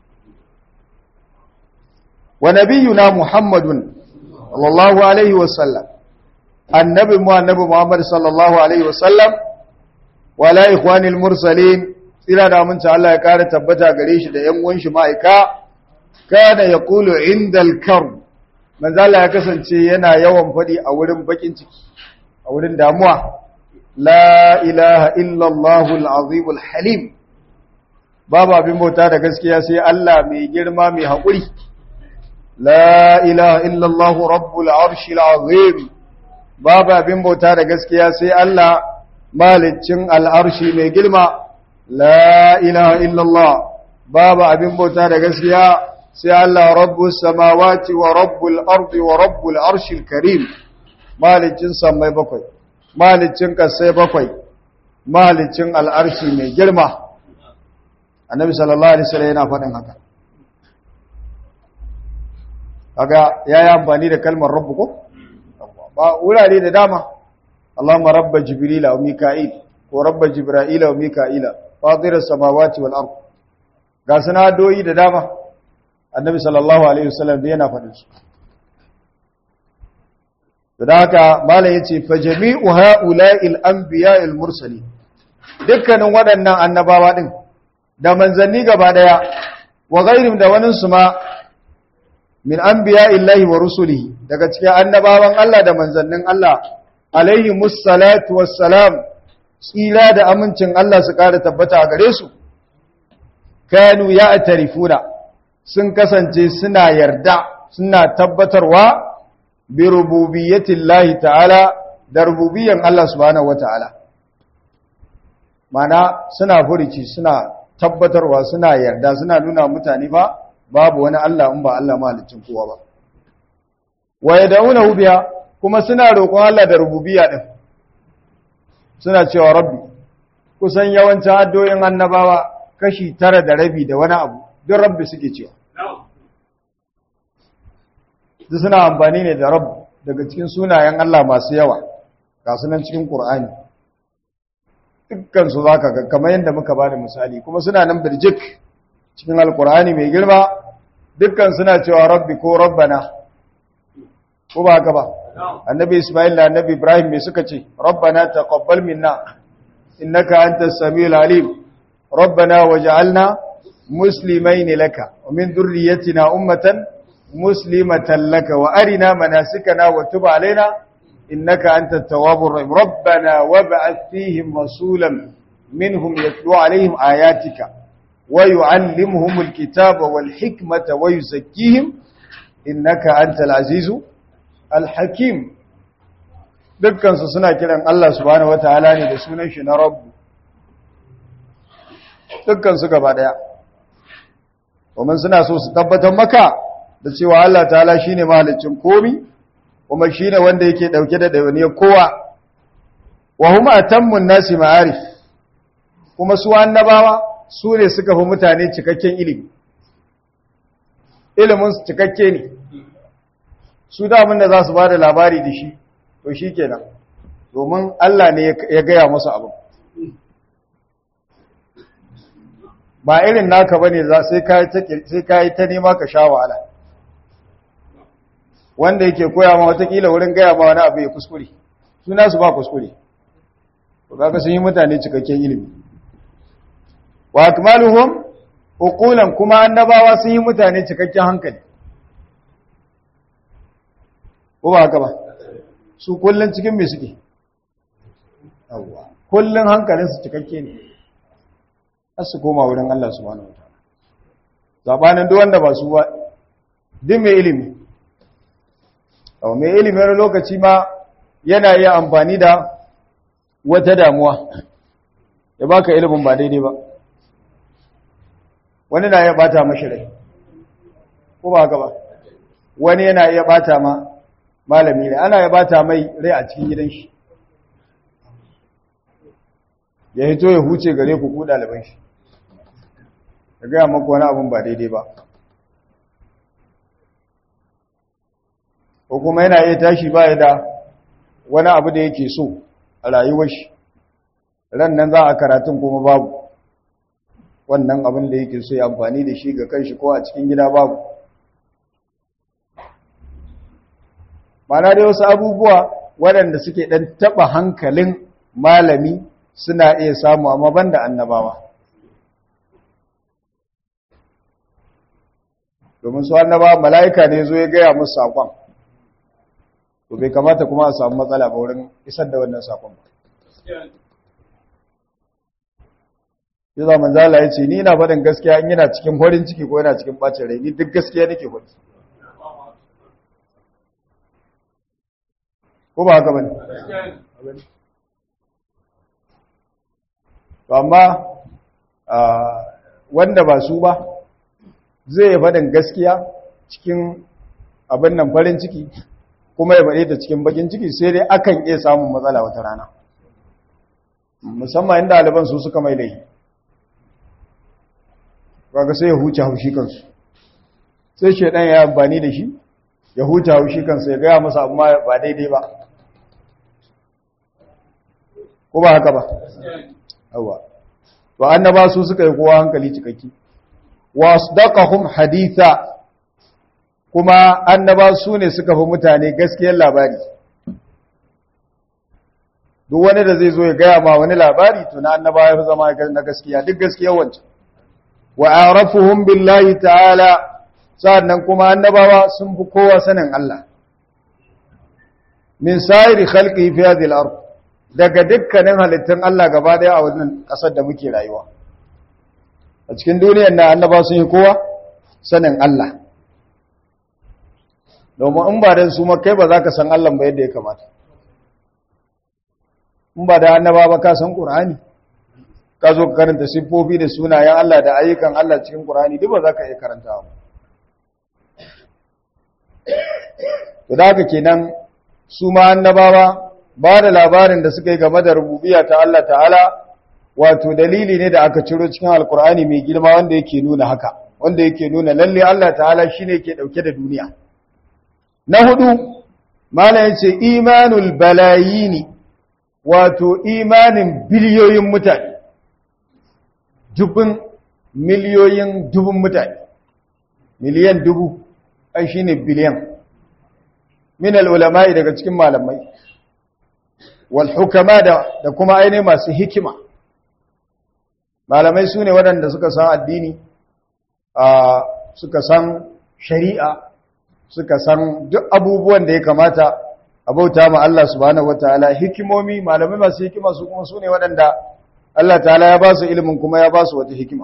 wa nabiyuna muhammadun sallallahu alaihi wasallam annabi mu annabi muhammad sallallahu alaihi wasallam wala ikhwanil mursalin tsira da mun Allah ya kare tabbata gare shi da yan uwan shi ma'aika kana yaqulu indal karb manzo Allah ya kasance yana yawan fadi a wurin bakin ciki a wurin damuwa la ilaha illa allahul azimul halim babu abin bauta da gaskiya sai Allah mai girma mai haƙuri la ilaha illa allah rabbul arshil azim babu abin bauta da gaskiya sai Allah malicin al'arshi mai girma la ilaha illa allah babu abin bauta da gaskiya sai Allah rabbus samawati wa rabbul ardi wa rabbul arshil karim malicin samai bakwai malicin kasai bakwai malicin al'arshi mai girma annabi sallallahu alaihi wasallam yana faɗin haka kaga yayi amfani da kalmar rabbu ko ba wurare da dama Allahumma rabba jibril wa mika'il ko rabba jibril wa mika'ila fatir as-samawati wal ard ga sanadoyi da dama annabi sallallahu alaihi wasallam yana faɗin su da haka malam yace fa jami'u ha'ula'il anbiya'il mursali dukkanin waɗannan annabawa din da manzanni gaba daya wa ghairim da wanin su ma min anbiya'illahi wa rusulihi daga cikin annabawan Allah da manzannin Allah alaihi musallatu wassalam tsira da amincin Allah su kare tabbata a gare su kanu ya'tarifuna sun kasance suna yarda suna tabbatarwa bi rububiyyatillahi ta'ala da rububiyyan Allah subhanahu wata'ala mana suna furici suna tabbatarwa suna yarda suna nuna mutane ba babu wani Allah in ba Allah mahalicin kowa ba wa yad'unahu biya kuma suna roƙon Allah da rububiyya din suna cewa rabbi kusan yawancin addoyin annabawa kashi tara da rabi da wani abu duk rabbi suke cewa su suna amfani ne da rabu daga cikin sunayen Allah masu yawa ga sunan cikin Qur'ani dukkan su zaka ga kamar yadda muka bada misali kuma suna nan birjik cikin alqur'ani mai girma dukkan suna cewa rabbi ko rabbana ko ba haka ba annabi Isma'il da annabi Ibrahim me suka ce rabbana taqabbal minna innaka antas samiul alim rabbana waj'alna muslimain laka wa min dhurriyyatina ummatan مسلمة لك وأرنا مناسكنا وتب علينا إنك أنت التواب الرحيم ربنا وابعث فيهم رسولا منهم يتلو عليهم آياتك ويعلمهم الكتاب والحكمة ويزكيهم إنك أنت العزيز الحكيم dukkan su suna kiran Allah subhanahu wataala ne da sunan shi na Rabb dukkan su gaba daya kuma suna so su tabbatar maka da cewa Allah ta'ala shi ne mahalicin komi kuma shi ne wanda yake ɗauke da ɗauniyar kowa wa huma atammun nasi ma'arif kuma su annabawa su ne suka fi mutane cikakken ilimi ilimin cikakke ne su damun da za su ba da labari da shi to shi kenan domin Allah ne ya gaya masu abin ba irin naka ba ne sai ka yi ta nema ka sha wahala wanda yake koya ma watakila wurin gaya ma wani abu ya kuskure suna su ba kuskure to kaga sun yi mutane cikakken ilimi wa akmaluhum uqulan kuma annabawa sun yi mutane cikakken hankali ko ba haka ba su kullun cikin me suke yawa kullun hankalin su cikakke ne har su koma wurin Allah subhanahu wataala zabanin duk wanda ba su ba din mai ilimi Au mai ilimin lokaci ma yana iya amfani da wata damuwa ya baka ilimin ba daidai ba wani na iya bata mashi rai ko ba haka ba wani yana iya bata ma malami rai ana iya bata mai rai a cikin gidan shi ya hito ya huce gare ku ku ɗaliban shi ya gaya maku wani abin ba daidai ba ko kuma yana iya tashi ba da wani abu da yake so a rayuwar shi ran nan za a karatun kuma babu wannan abin da yake so ya amfani da shi ga kanshi ko a cikin gida babu mana dai wasu abubuwa waɗanda suke ɗan taɓa hankalin malami suna iya samu amma banda annabawa domin su annabawa mala'ika ne zo ya gaya musu saƙon to bai kamata kuma a samu matsala ba wurin isar da wannan saƙon ba ya zama zala ya ce ni na faɗin gaskiya in yana cikin horin ciki ko yana cikin ɓacin rai ni duk gaskiya nake faɗi ko ba haka ba ne to amma wanda ba su ba zai yi faɗin gaskiya cikin abin nan farin ciki kuma ya faɗe ta cikin bakin ciki sai dai akan iya samun matsala wata rana musamman inda ɗaliban su suka mai laifi kaga sai ya huce haushi kansu sai shaidan ya amfani da shi ya huce haushi kansu ya gaya masa amma ba daidai ba ko ba haka ba yawa to annaba su suka yi kowa hankali cikakki wasdaqahum haditha kuma annaba su ne suka fi mutane gaskiyar labari duk wani da zai zo ya gaya ma wani labari to na annaba ya fi zama na gaskiya duk gaskiyar wancan wa arafuhum billahi ta'ala sannan kuma annabawa sun fi kowa sanin Allah min sa'iri khalqi fi hadhihi al-ard daga dukkanin halittun Allah gaba daya a wannan kasar da muke rayuwa a cikin duniyar na annaba sun yi kowa sanin Allah domin in ba da su kai ba za ka san Allah ba yadda ya kamata in ba da annaba ba ka san Qur'ani ka zo ka karanta siffofi da sunayen Allah da ayyukan Allah cikin Qur'ani duk ba za ka iya karantawa to da haka kenan su ma annabawa ba da labarin da suka yi game da rububiyya ta Allah ta'ala wato dalili ne da aka ciro cikin alkur'ani mai girma wanda yake nuna haka wanda yake nuna lalle Allah ta'ala shine yake dauke da duniya na hudu malam yace imanul balayini wato imanin biliyoyin mutane dubun miliyoyin dubun mutane miliyan dubu ai shine biliyan min al-ulama'i daga cikin malamai wal hukama da da kuma aine masu hikima malamai sune waɗanda suka san addini suka san shari'a suka san duk abubuwan da ya kamata a bauta ma Allah subhanahu wataala hikimomi malamai masu hikima su kuma sune waɗanda Allah ta'ala ya ba su ilimin kuma ya ba su wata hikima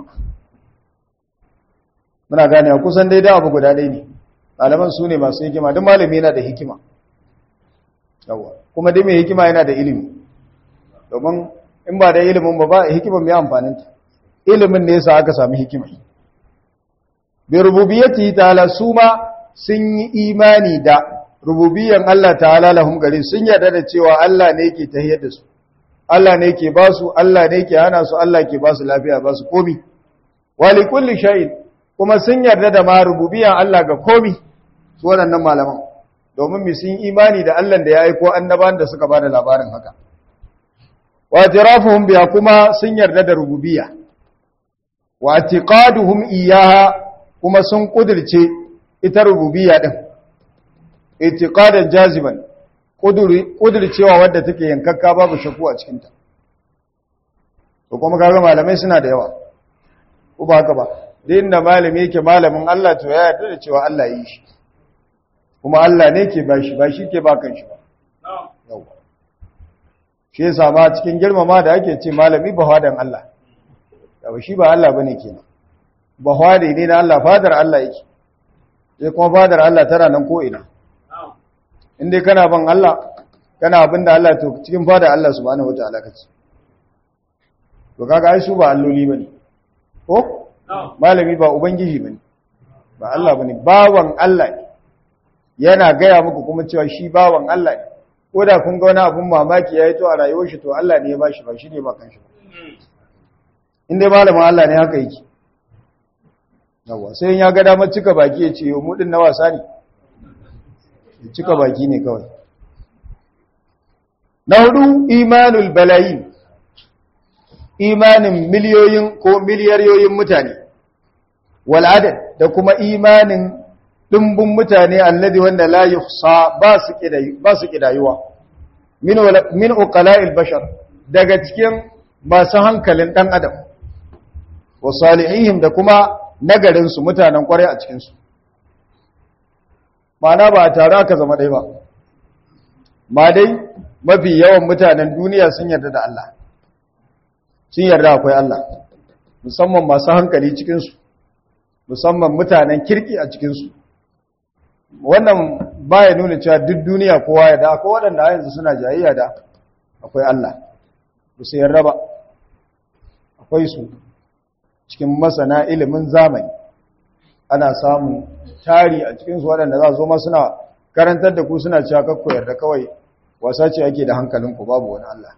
muna gane kusan daidai abu guda ɗaya ne malaman su ne masu hikima duk malami yana da hikima yawa kuma dai mai hikima yana da ilimi domin in ba da ilimin ba ba hikiman mai amfaninta ilimin ne yasa aka sami hikima bi rububiyyati ta'ala su ma sun yi imani da rububiyyan Allah ta'ala lahum gari sun yarda da cewa Allah ne yake tahiyar da su Allah ne yake ba su Allah ne yake hana su Allah ke ba su lafiya ba su komi wa li kulli shay'in kuma sun yarda da ma rububiyyan Allah ga komi su waɗannan malaman domin mu sun imani da Allah da ya aiko annaban da suka bada labarin haka wa tirafuhum biya kuma sun yarda da rububiyya wa atiqaduhum iyaha kuma sun kudirce ita rububiyya din itiqadan jaziban kuduri kudircewa wadda take yankakka babu shakku a cikin ta to kuma kaga malamai suna da yawa ko ba haka ba din da malami yake malamin Allah to ya yarda da cewa Allah yi shi kuma Allah ne ke bashi ba shi ke bakan shi ba yawa shi yasa ma cikin girmama da ake ce malami ba hadan Allah yawa shi ba Allah bane kenan ba hade ne na Allah fadar Allah yake sai kuma fadar Allah tana nan ko ina in dai kana ban Allah kana abin da Allah to cikin fadar Allah subhanahu wataala kace to kaga ai su ba alloli bane ko malami ba ubangiji bane ba Allah bane bawan Allah ne yana gaya muku kuma cewa shi bawan Allah ne ko da kun ga wani abun mamaki yayi to a rayuwar shi to Allah ne ya bashi ba shi ne ba kanshi ba in dai malamin Allah ne haka yake yawa sai ya ga damar cika baki ya ce yo mu din na wasa ne cika baki ne kawai na hudu imanul balayin imanin miliyoyin ko miliyariyoyin mutane wal adad da kuma imanin dimbin mutane alladhi wanda la yuhsa ba su kidayu ba su kidayuwa min min uqala'il bashar daga cikin masu hankalin dan adam wa salihihim da kuma nagarin su mutanen kwarai a cikin su mana ba tare aka zama dai ba ma dai mafi yawan mutanen duniya sun yarda da Allah sun yarda akwai Allah musamman masu hankali cikinsu musamman mutanen kirki a cikinsu wannan baya nuna cewa duk duniya kowa ya da akwai waɗanda yanzu suna jayayya da akwai Allah ba su yarda ba akwai su cikin masana ilimin zamani ana samun tari a cikinsu waɗanda za su zo suna karantar da ku suna cewa kakko yarda kawai wasa ce ake da hankalinku babu wani Allah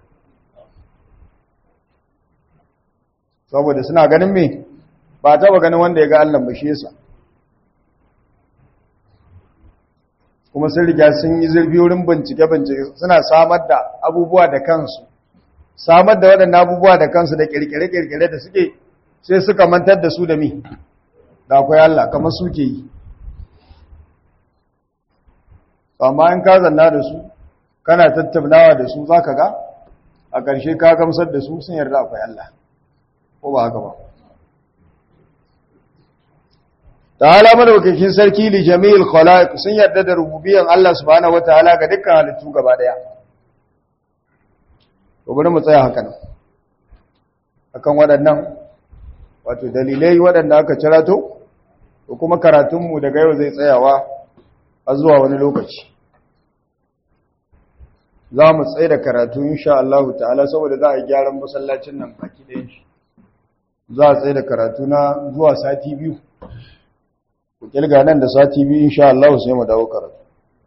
saboda suna ganin me ba taba ganin wanda ya ga Allah ba shi yasa kuma sun riga sun yi zurfi wurin bincike-bincike suna samar da abubuwa da kansu samar da waɗannan abubuwa da kansu da kirkire-kirkire da suke sai suka mantar da su da mi da akwai Allah kamar suke yi amma in ka zanna da su kana tattaunawa da su zaka ga a ƙarshe ka gamsar da su sun yarda akwai Allah ko ba haka ba ta'ala madaukakin sarki li jami'il khalaiq sun yarda da rububiyyan Allah subhanahu wataala ga dukkan halittu gaba daya to bari mu tsaya haka nan akan waɗannan wato dalilai waɗanda aka cirato ko kuma karatunmu daga yau zai tsayawa a zuwa wani lokaci za mu tsaye da karatu insha Allah ta'ala saboda za a yi gyaran masallacin nan baki ɗayan shi za a tsaye da karatu na zuwa sati biyu ku kilga nan da sati biyu insha Allah sai mu dawo karatu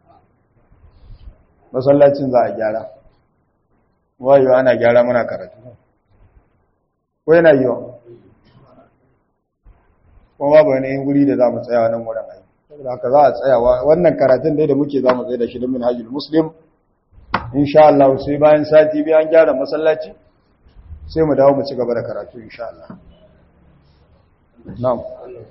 masallacin za a gyara wayo ana gyara mana karatu ko yana yiwa kuma babu wani wuri da za mu tsaya nan wurin aiki saboda haka za a tsayawa wannan karatun dai da muke za mu tsaye da shi da minhajul muslim insha Allah sai bayan sati biyu an gyara masallaci sai mu dawo mu ci gaba da karatu insha Allah na'am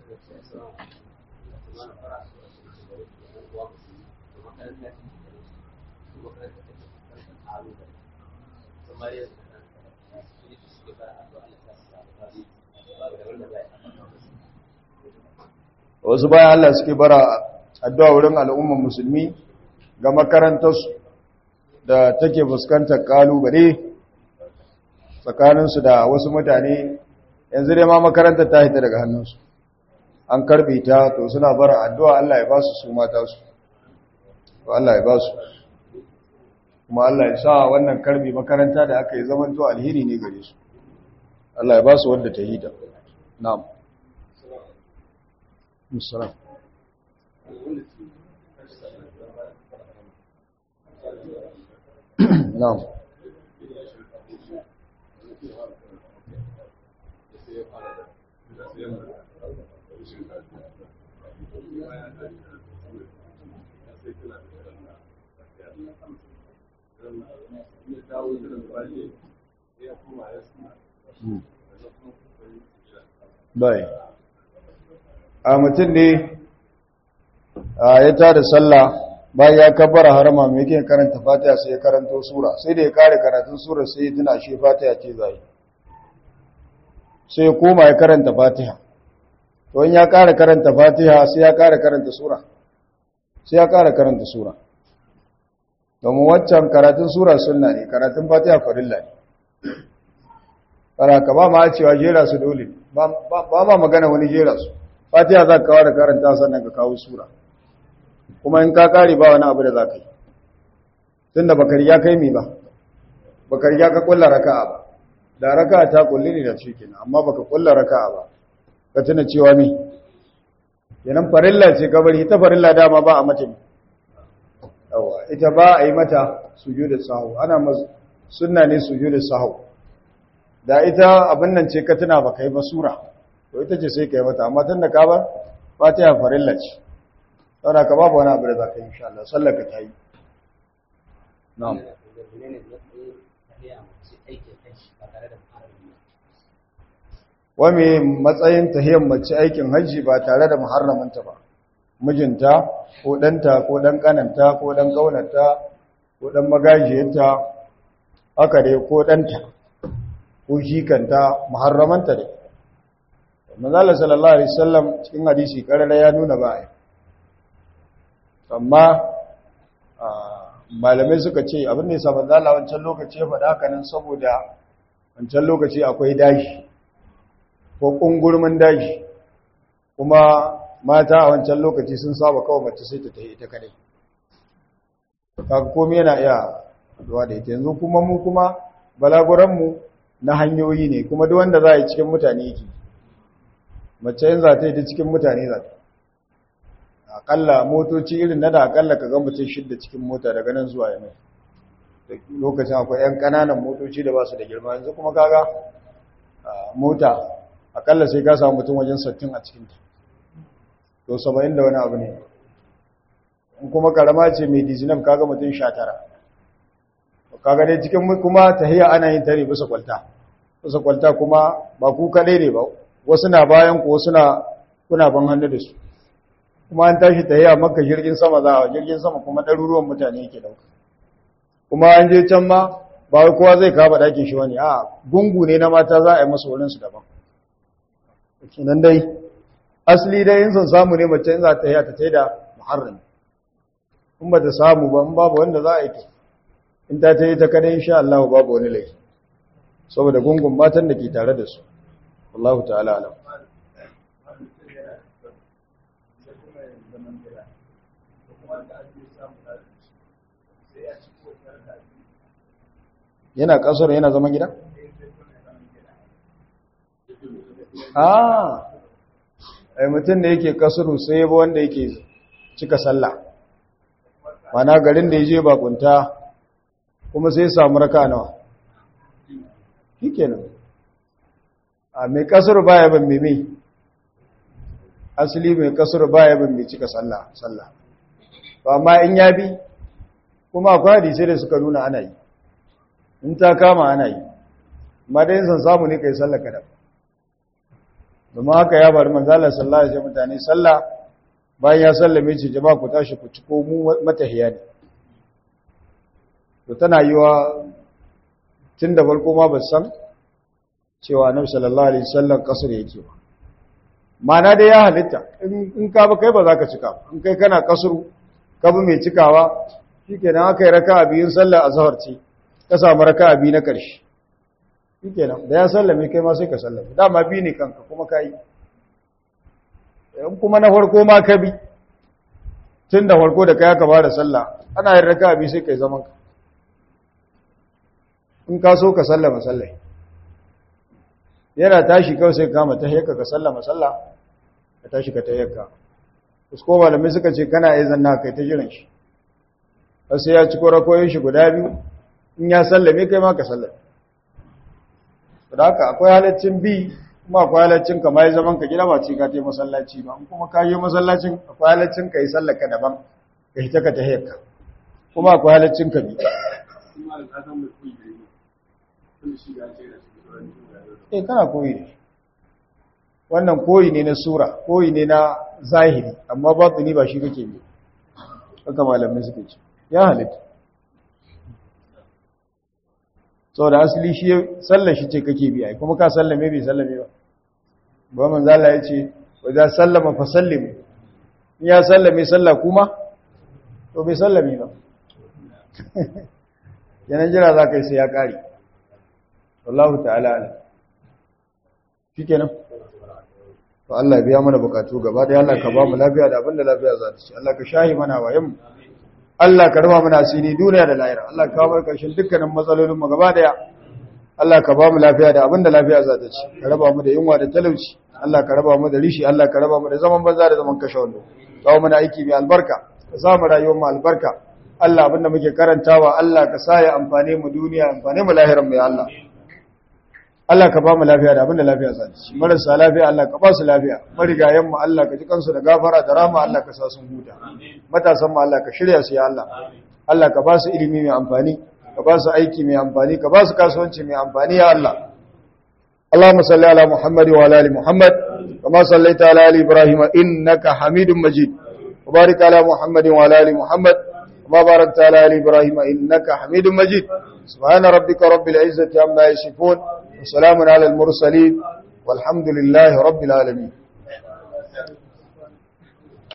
wasu bayan Allah suke bara addu'a wurin al'umman musulmi ga makarantarsu da take fuskantar kalubale tsakaninsu da wasu mutane yanzu dai ma makarantar ta hita daga hannunsu an karbe ta to suna bara addu'a Allah ya ba su su mata su to Allah ya ba su kuma Allah ya sa wannan karbe makaranta da aka yi zaman to alheri ne gare su Allah ya ba su wadda ta hita na'am musallam na'am bai a mutum ne ya tada sallah bayan ya kabbara harama mai yake karanta fatiha sai ya karanto sura sai da ya kare karatun sura sai ya tuna shi fatiha ce zai sai ya koma ya karanta fatiha to in ya kare karanta fatiha sai ya kare karanta sura sai ya kare karanta sura domin waccan karatun sura sunna ne karatun fatiha farilla ne ka ba ma cewa jera su dole ba ma magana wani jera su fatiha za ka kawo da karanta sannan ka kawo sura kuma in ka kare ba wani abu da za ka yi tun da bakari ya kai mi ba bakari ya ka kulla raka'a ba da raka'a ta kulli ne da shi kenan amma baka kulla raka'a ba ka tuna cewa mi yanan farilla ce kabari ita farilla dama ba a mata yawa ita ba a yi mata sujudu sahu ana sunna ne sujudu sahu da ita abin nan ce ka tuna ba kai ba sura to ita ce sai ka yi mata amma tun da ka bar fatiha farilla ce saboda ka babu wani abu da za ka yi insha Allah sallar ka ta yi na'am wame matsayin tahiyyar mace aikin hajji ba tare da muharramanta ba mijinta ko ɗanta ko ɗan ƙananta ko ɗan ƙaunarta ko ɗan magajiyarta haka dai ko ɗanta ko shikanta muharramanta dai manzala sallallahu alaihi wasallam cikin hadisi karara ya nuna ba ai amma malamai suka ce abin da yasa manzala wancan lokaci ya faɗa haka nan saboda wancan lokaci akwai dashi ko kungurmin dashi kuma mata a wancan lokaci sun saba kawai mace sai ta tafi ita kadai kaga komai yana iya zuwa da ita yanzu kuma mu kuma balaguran mu na hanyoyi ne kuma duk wanda za a yi cikin mutane yake mace yin za ta yi ta cikin mutane za ta akalla motoci irin na da akalla ka ga mutum shidda cikin mota daga nan zuwa yamai lokacin akwai 'yan ƙananan motoci da ba su da girma yanzu kuma kaga mota akalla sai ka samu mutum wajen sattin a cikinta to saba'in da wani abu ne in kuma karama ce mai dizinam kaga mutum sha tara kaga dai cikin kuma tahiyya ana yin tare bisa kwalta bisa kwalta kuma ba ku kaɗai ne ba wasu na bayan ku wasu na kuna ban hannu da su kuma an tashi tahiyya maka jirgin sama za a jirgin sama kuma ɗaruruwan mutane yake ɗauka kuma an je can ma ba wai kowa zai kaba ɗakin shi wani a gungu ne na mata za a yi masa wurinsu daban kinan dai asali dai in son samu ne mace in za ta yi ta ta yi da muharram in ba ta samu ba in babu wanda za a yi ta in ta ta yi ta kada insha Allah babu wani laifi saboda gungun matan da ke tare da su Allah ta'ala alam yana kasar yana zaman gida? ah ai mutum da yake kasuru sai yabo wanda yake cika sallah mana garin da ya je bakunta kuma sai samu raka nawa shikenan a mai kasuru baya ban meme asali mai kasuru baya ban mai cika sallah sallah ba amma in ya bi kuma akwai hadisai da suka nuna ana yi in ta kama ana yi amma dai san samu ne kai sallah kada domin haka ya bari manzala sallah ya mutane sallah bayan ya sallame ce jama'a ku tashi ku ci ko mu matahiya ne to tana yi wa tun da farko ma ba san cewa annabi sallallahu alaihi wasallam kasar yake ba mana dai ya halitta in ka ba kai ba za ka cika in kai kana kasuru ka bi mai cikawa shikenan aka yi raka'a biyun sallar azhar ce ka samu raka'a biyu na ƙarshe shikenan da ya sallame kai ma sai ka sallame dama bi ne kanka kuma kai in kuma na farko ma ka bi tun da farko da kai aka bada sallah ana yin raka'a biyu sai kai zaman ka in ka so ka sallama sallai yana tashi kawai sai kama ta hiyarka ka sallama sallah ka tashi ka ta hiyarka usko malamai suka ce kana iya zanna kai ta jiran shi har sai ya ci korakoyin shi guda biyu in ya sallame kai ma ka sallame da haka akwai halaccin bi kuma akwai halaccin ka mai zaman ka gida ba ce ka tai masallaci ba in kuma ka yi masallacin akwai halaccin ka yi sallar ka daban ka hita ka ta hiyarka kuma akwai halaccin ka bi eh kana koyi ne wannan koyi ne na sura koyi ne na zahiri amma batini ba shi kake bi haka malamai suke ce ya halitta sau da asali shi sallar shi ce kake bi ai kuma ka sallame bai sallame ba ba man zala ya ce wajen sallama fa sallimu in ya sallame sallah kuma to bai sallame ba yanan jira za ka yi sai ya ƙari wallahu ta'ala ala shi kenan to Allah ya biya mana bukatu gaba da Allah ka ba mu lafiya da abinda lafiya za ta ci Allah ka shahi mana wayan mu Allah ka rufa mana asiri duniya da lahira Allah ka kawo karshen dukkanin matsalolin mu gaba daya Allah ka ba mu lafiya da abinda lafiya za ta ci ka raba mu da yunwa da talauci Allah ka raba mu da rishi Allah ka raba mu da zaman banza da zaman kashe wando kawo mana aiki mai albarka ka sa mu rayuwar mu albarka Allah abinda muke karantawa Allah ka sa ya amfane mu duniya amfane mu lahirin mu ya Allah Allah ka ba mu lafiya da abinda lafiya za ci marasa lafiya Allah ka ba su lafiya marigayen mu Allah ka ji kansu da gafara da rama Allah ka sa sun huta matasan mu Allah ka shirya su ya Allah Allah ka ba su ilimi mai amfani ka ba su aiki mai amfani ka ba su kasuwanci mai amfani ya Allah اللهم صل على محمد وعلى ال محمد كما صليت على ال ابراهيم انك حميد مجيد وبارك على محمد وعلى ال محمد كما باركت على ال ابراهيم انك حميد مجيد سبحان ربك رب العزه عما يصفون وسلام على المرسلين والحمد لله رب العالمين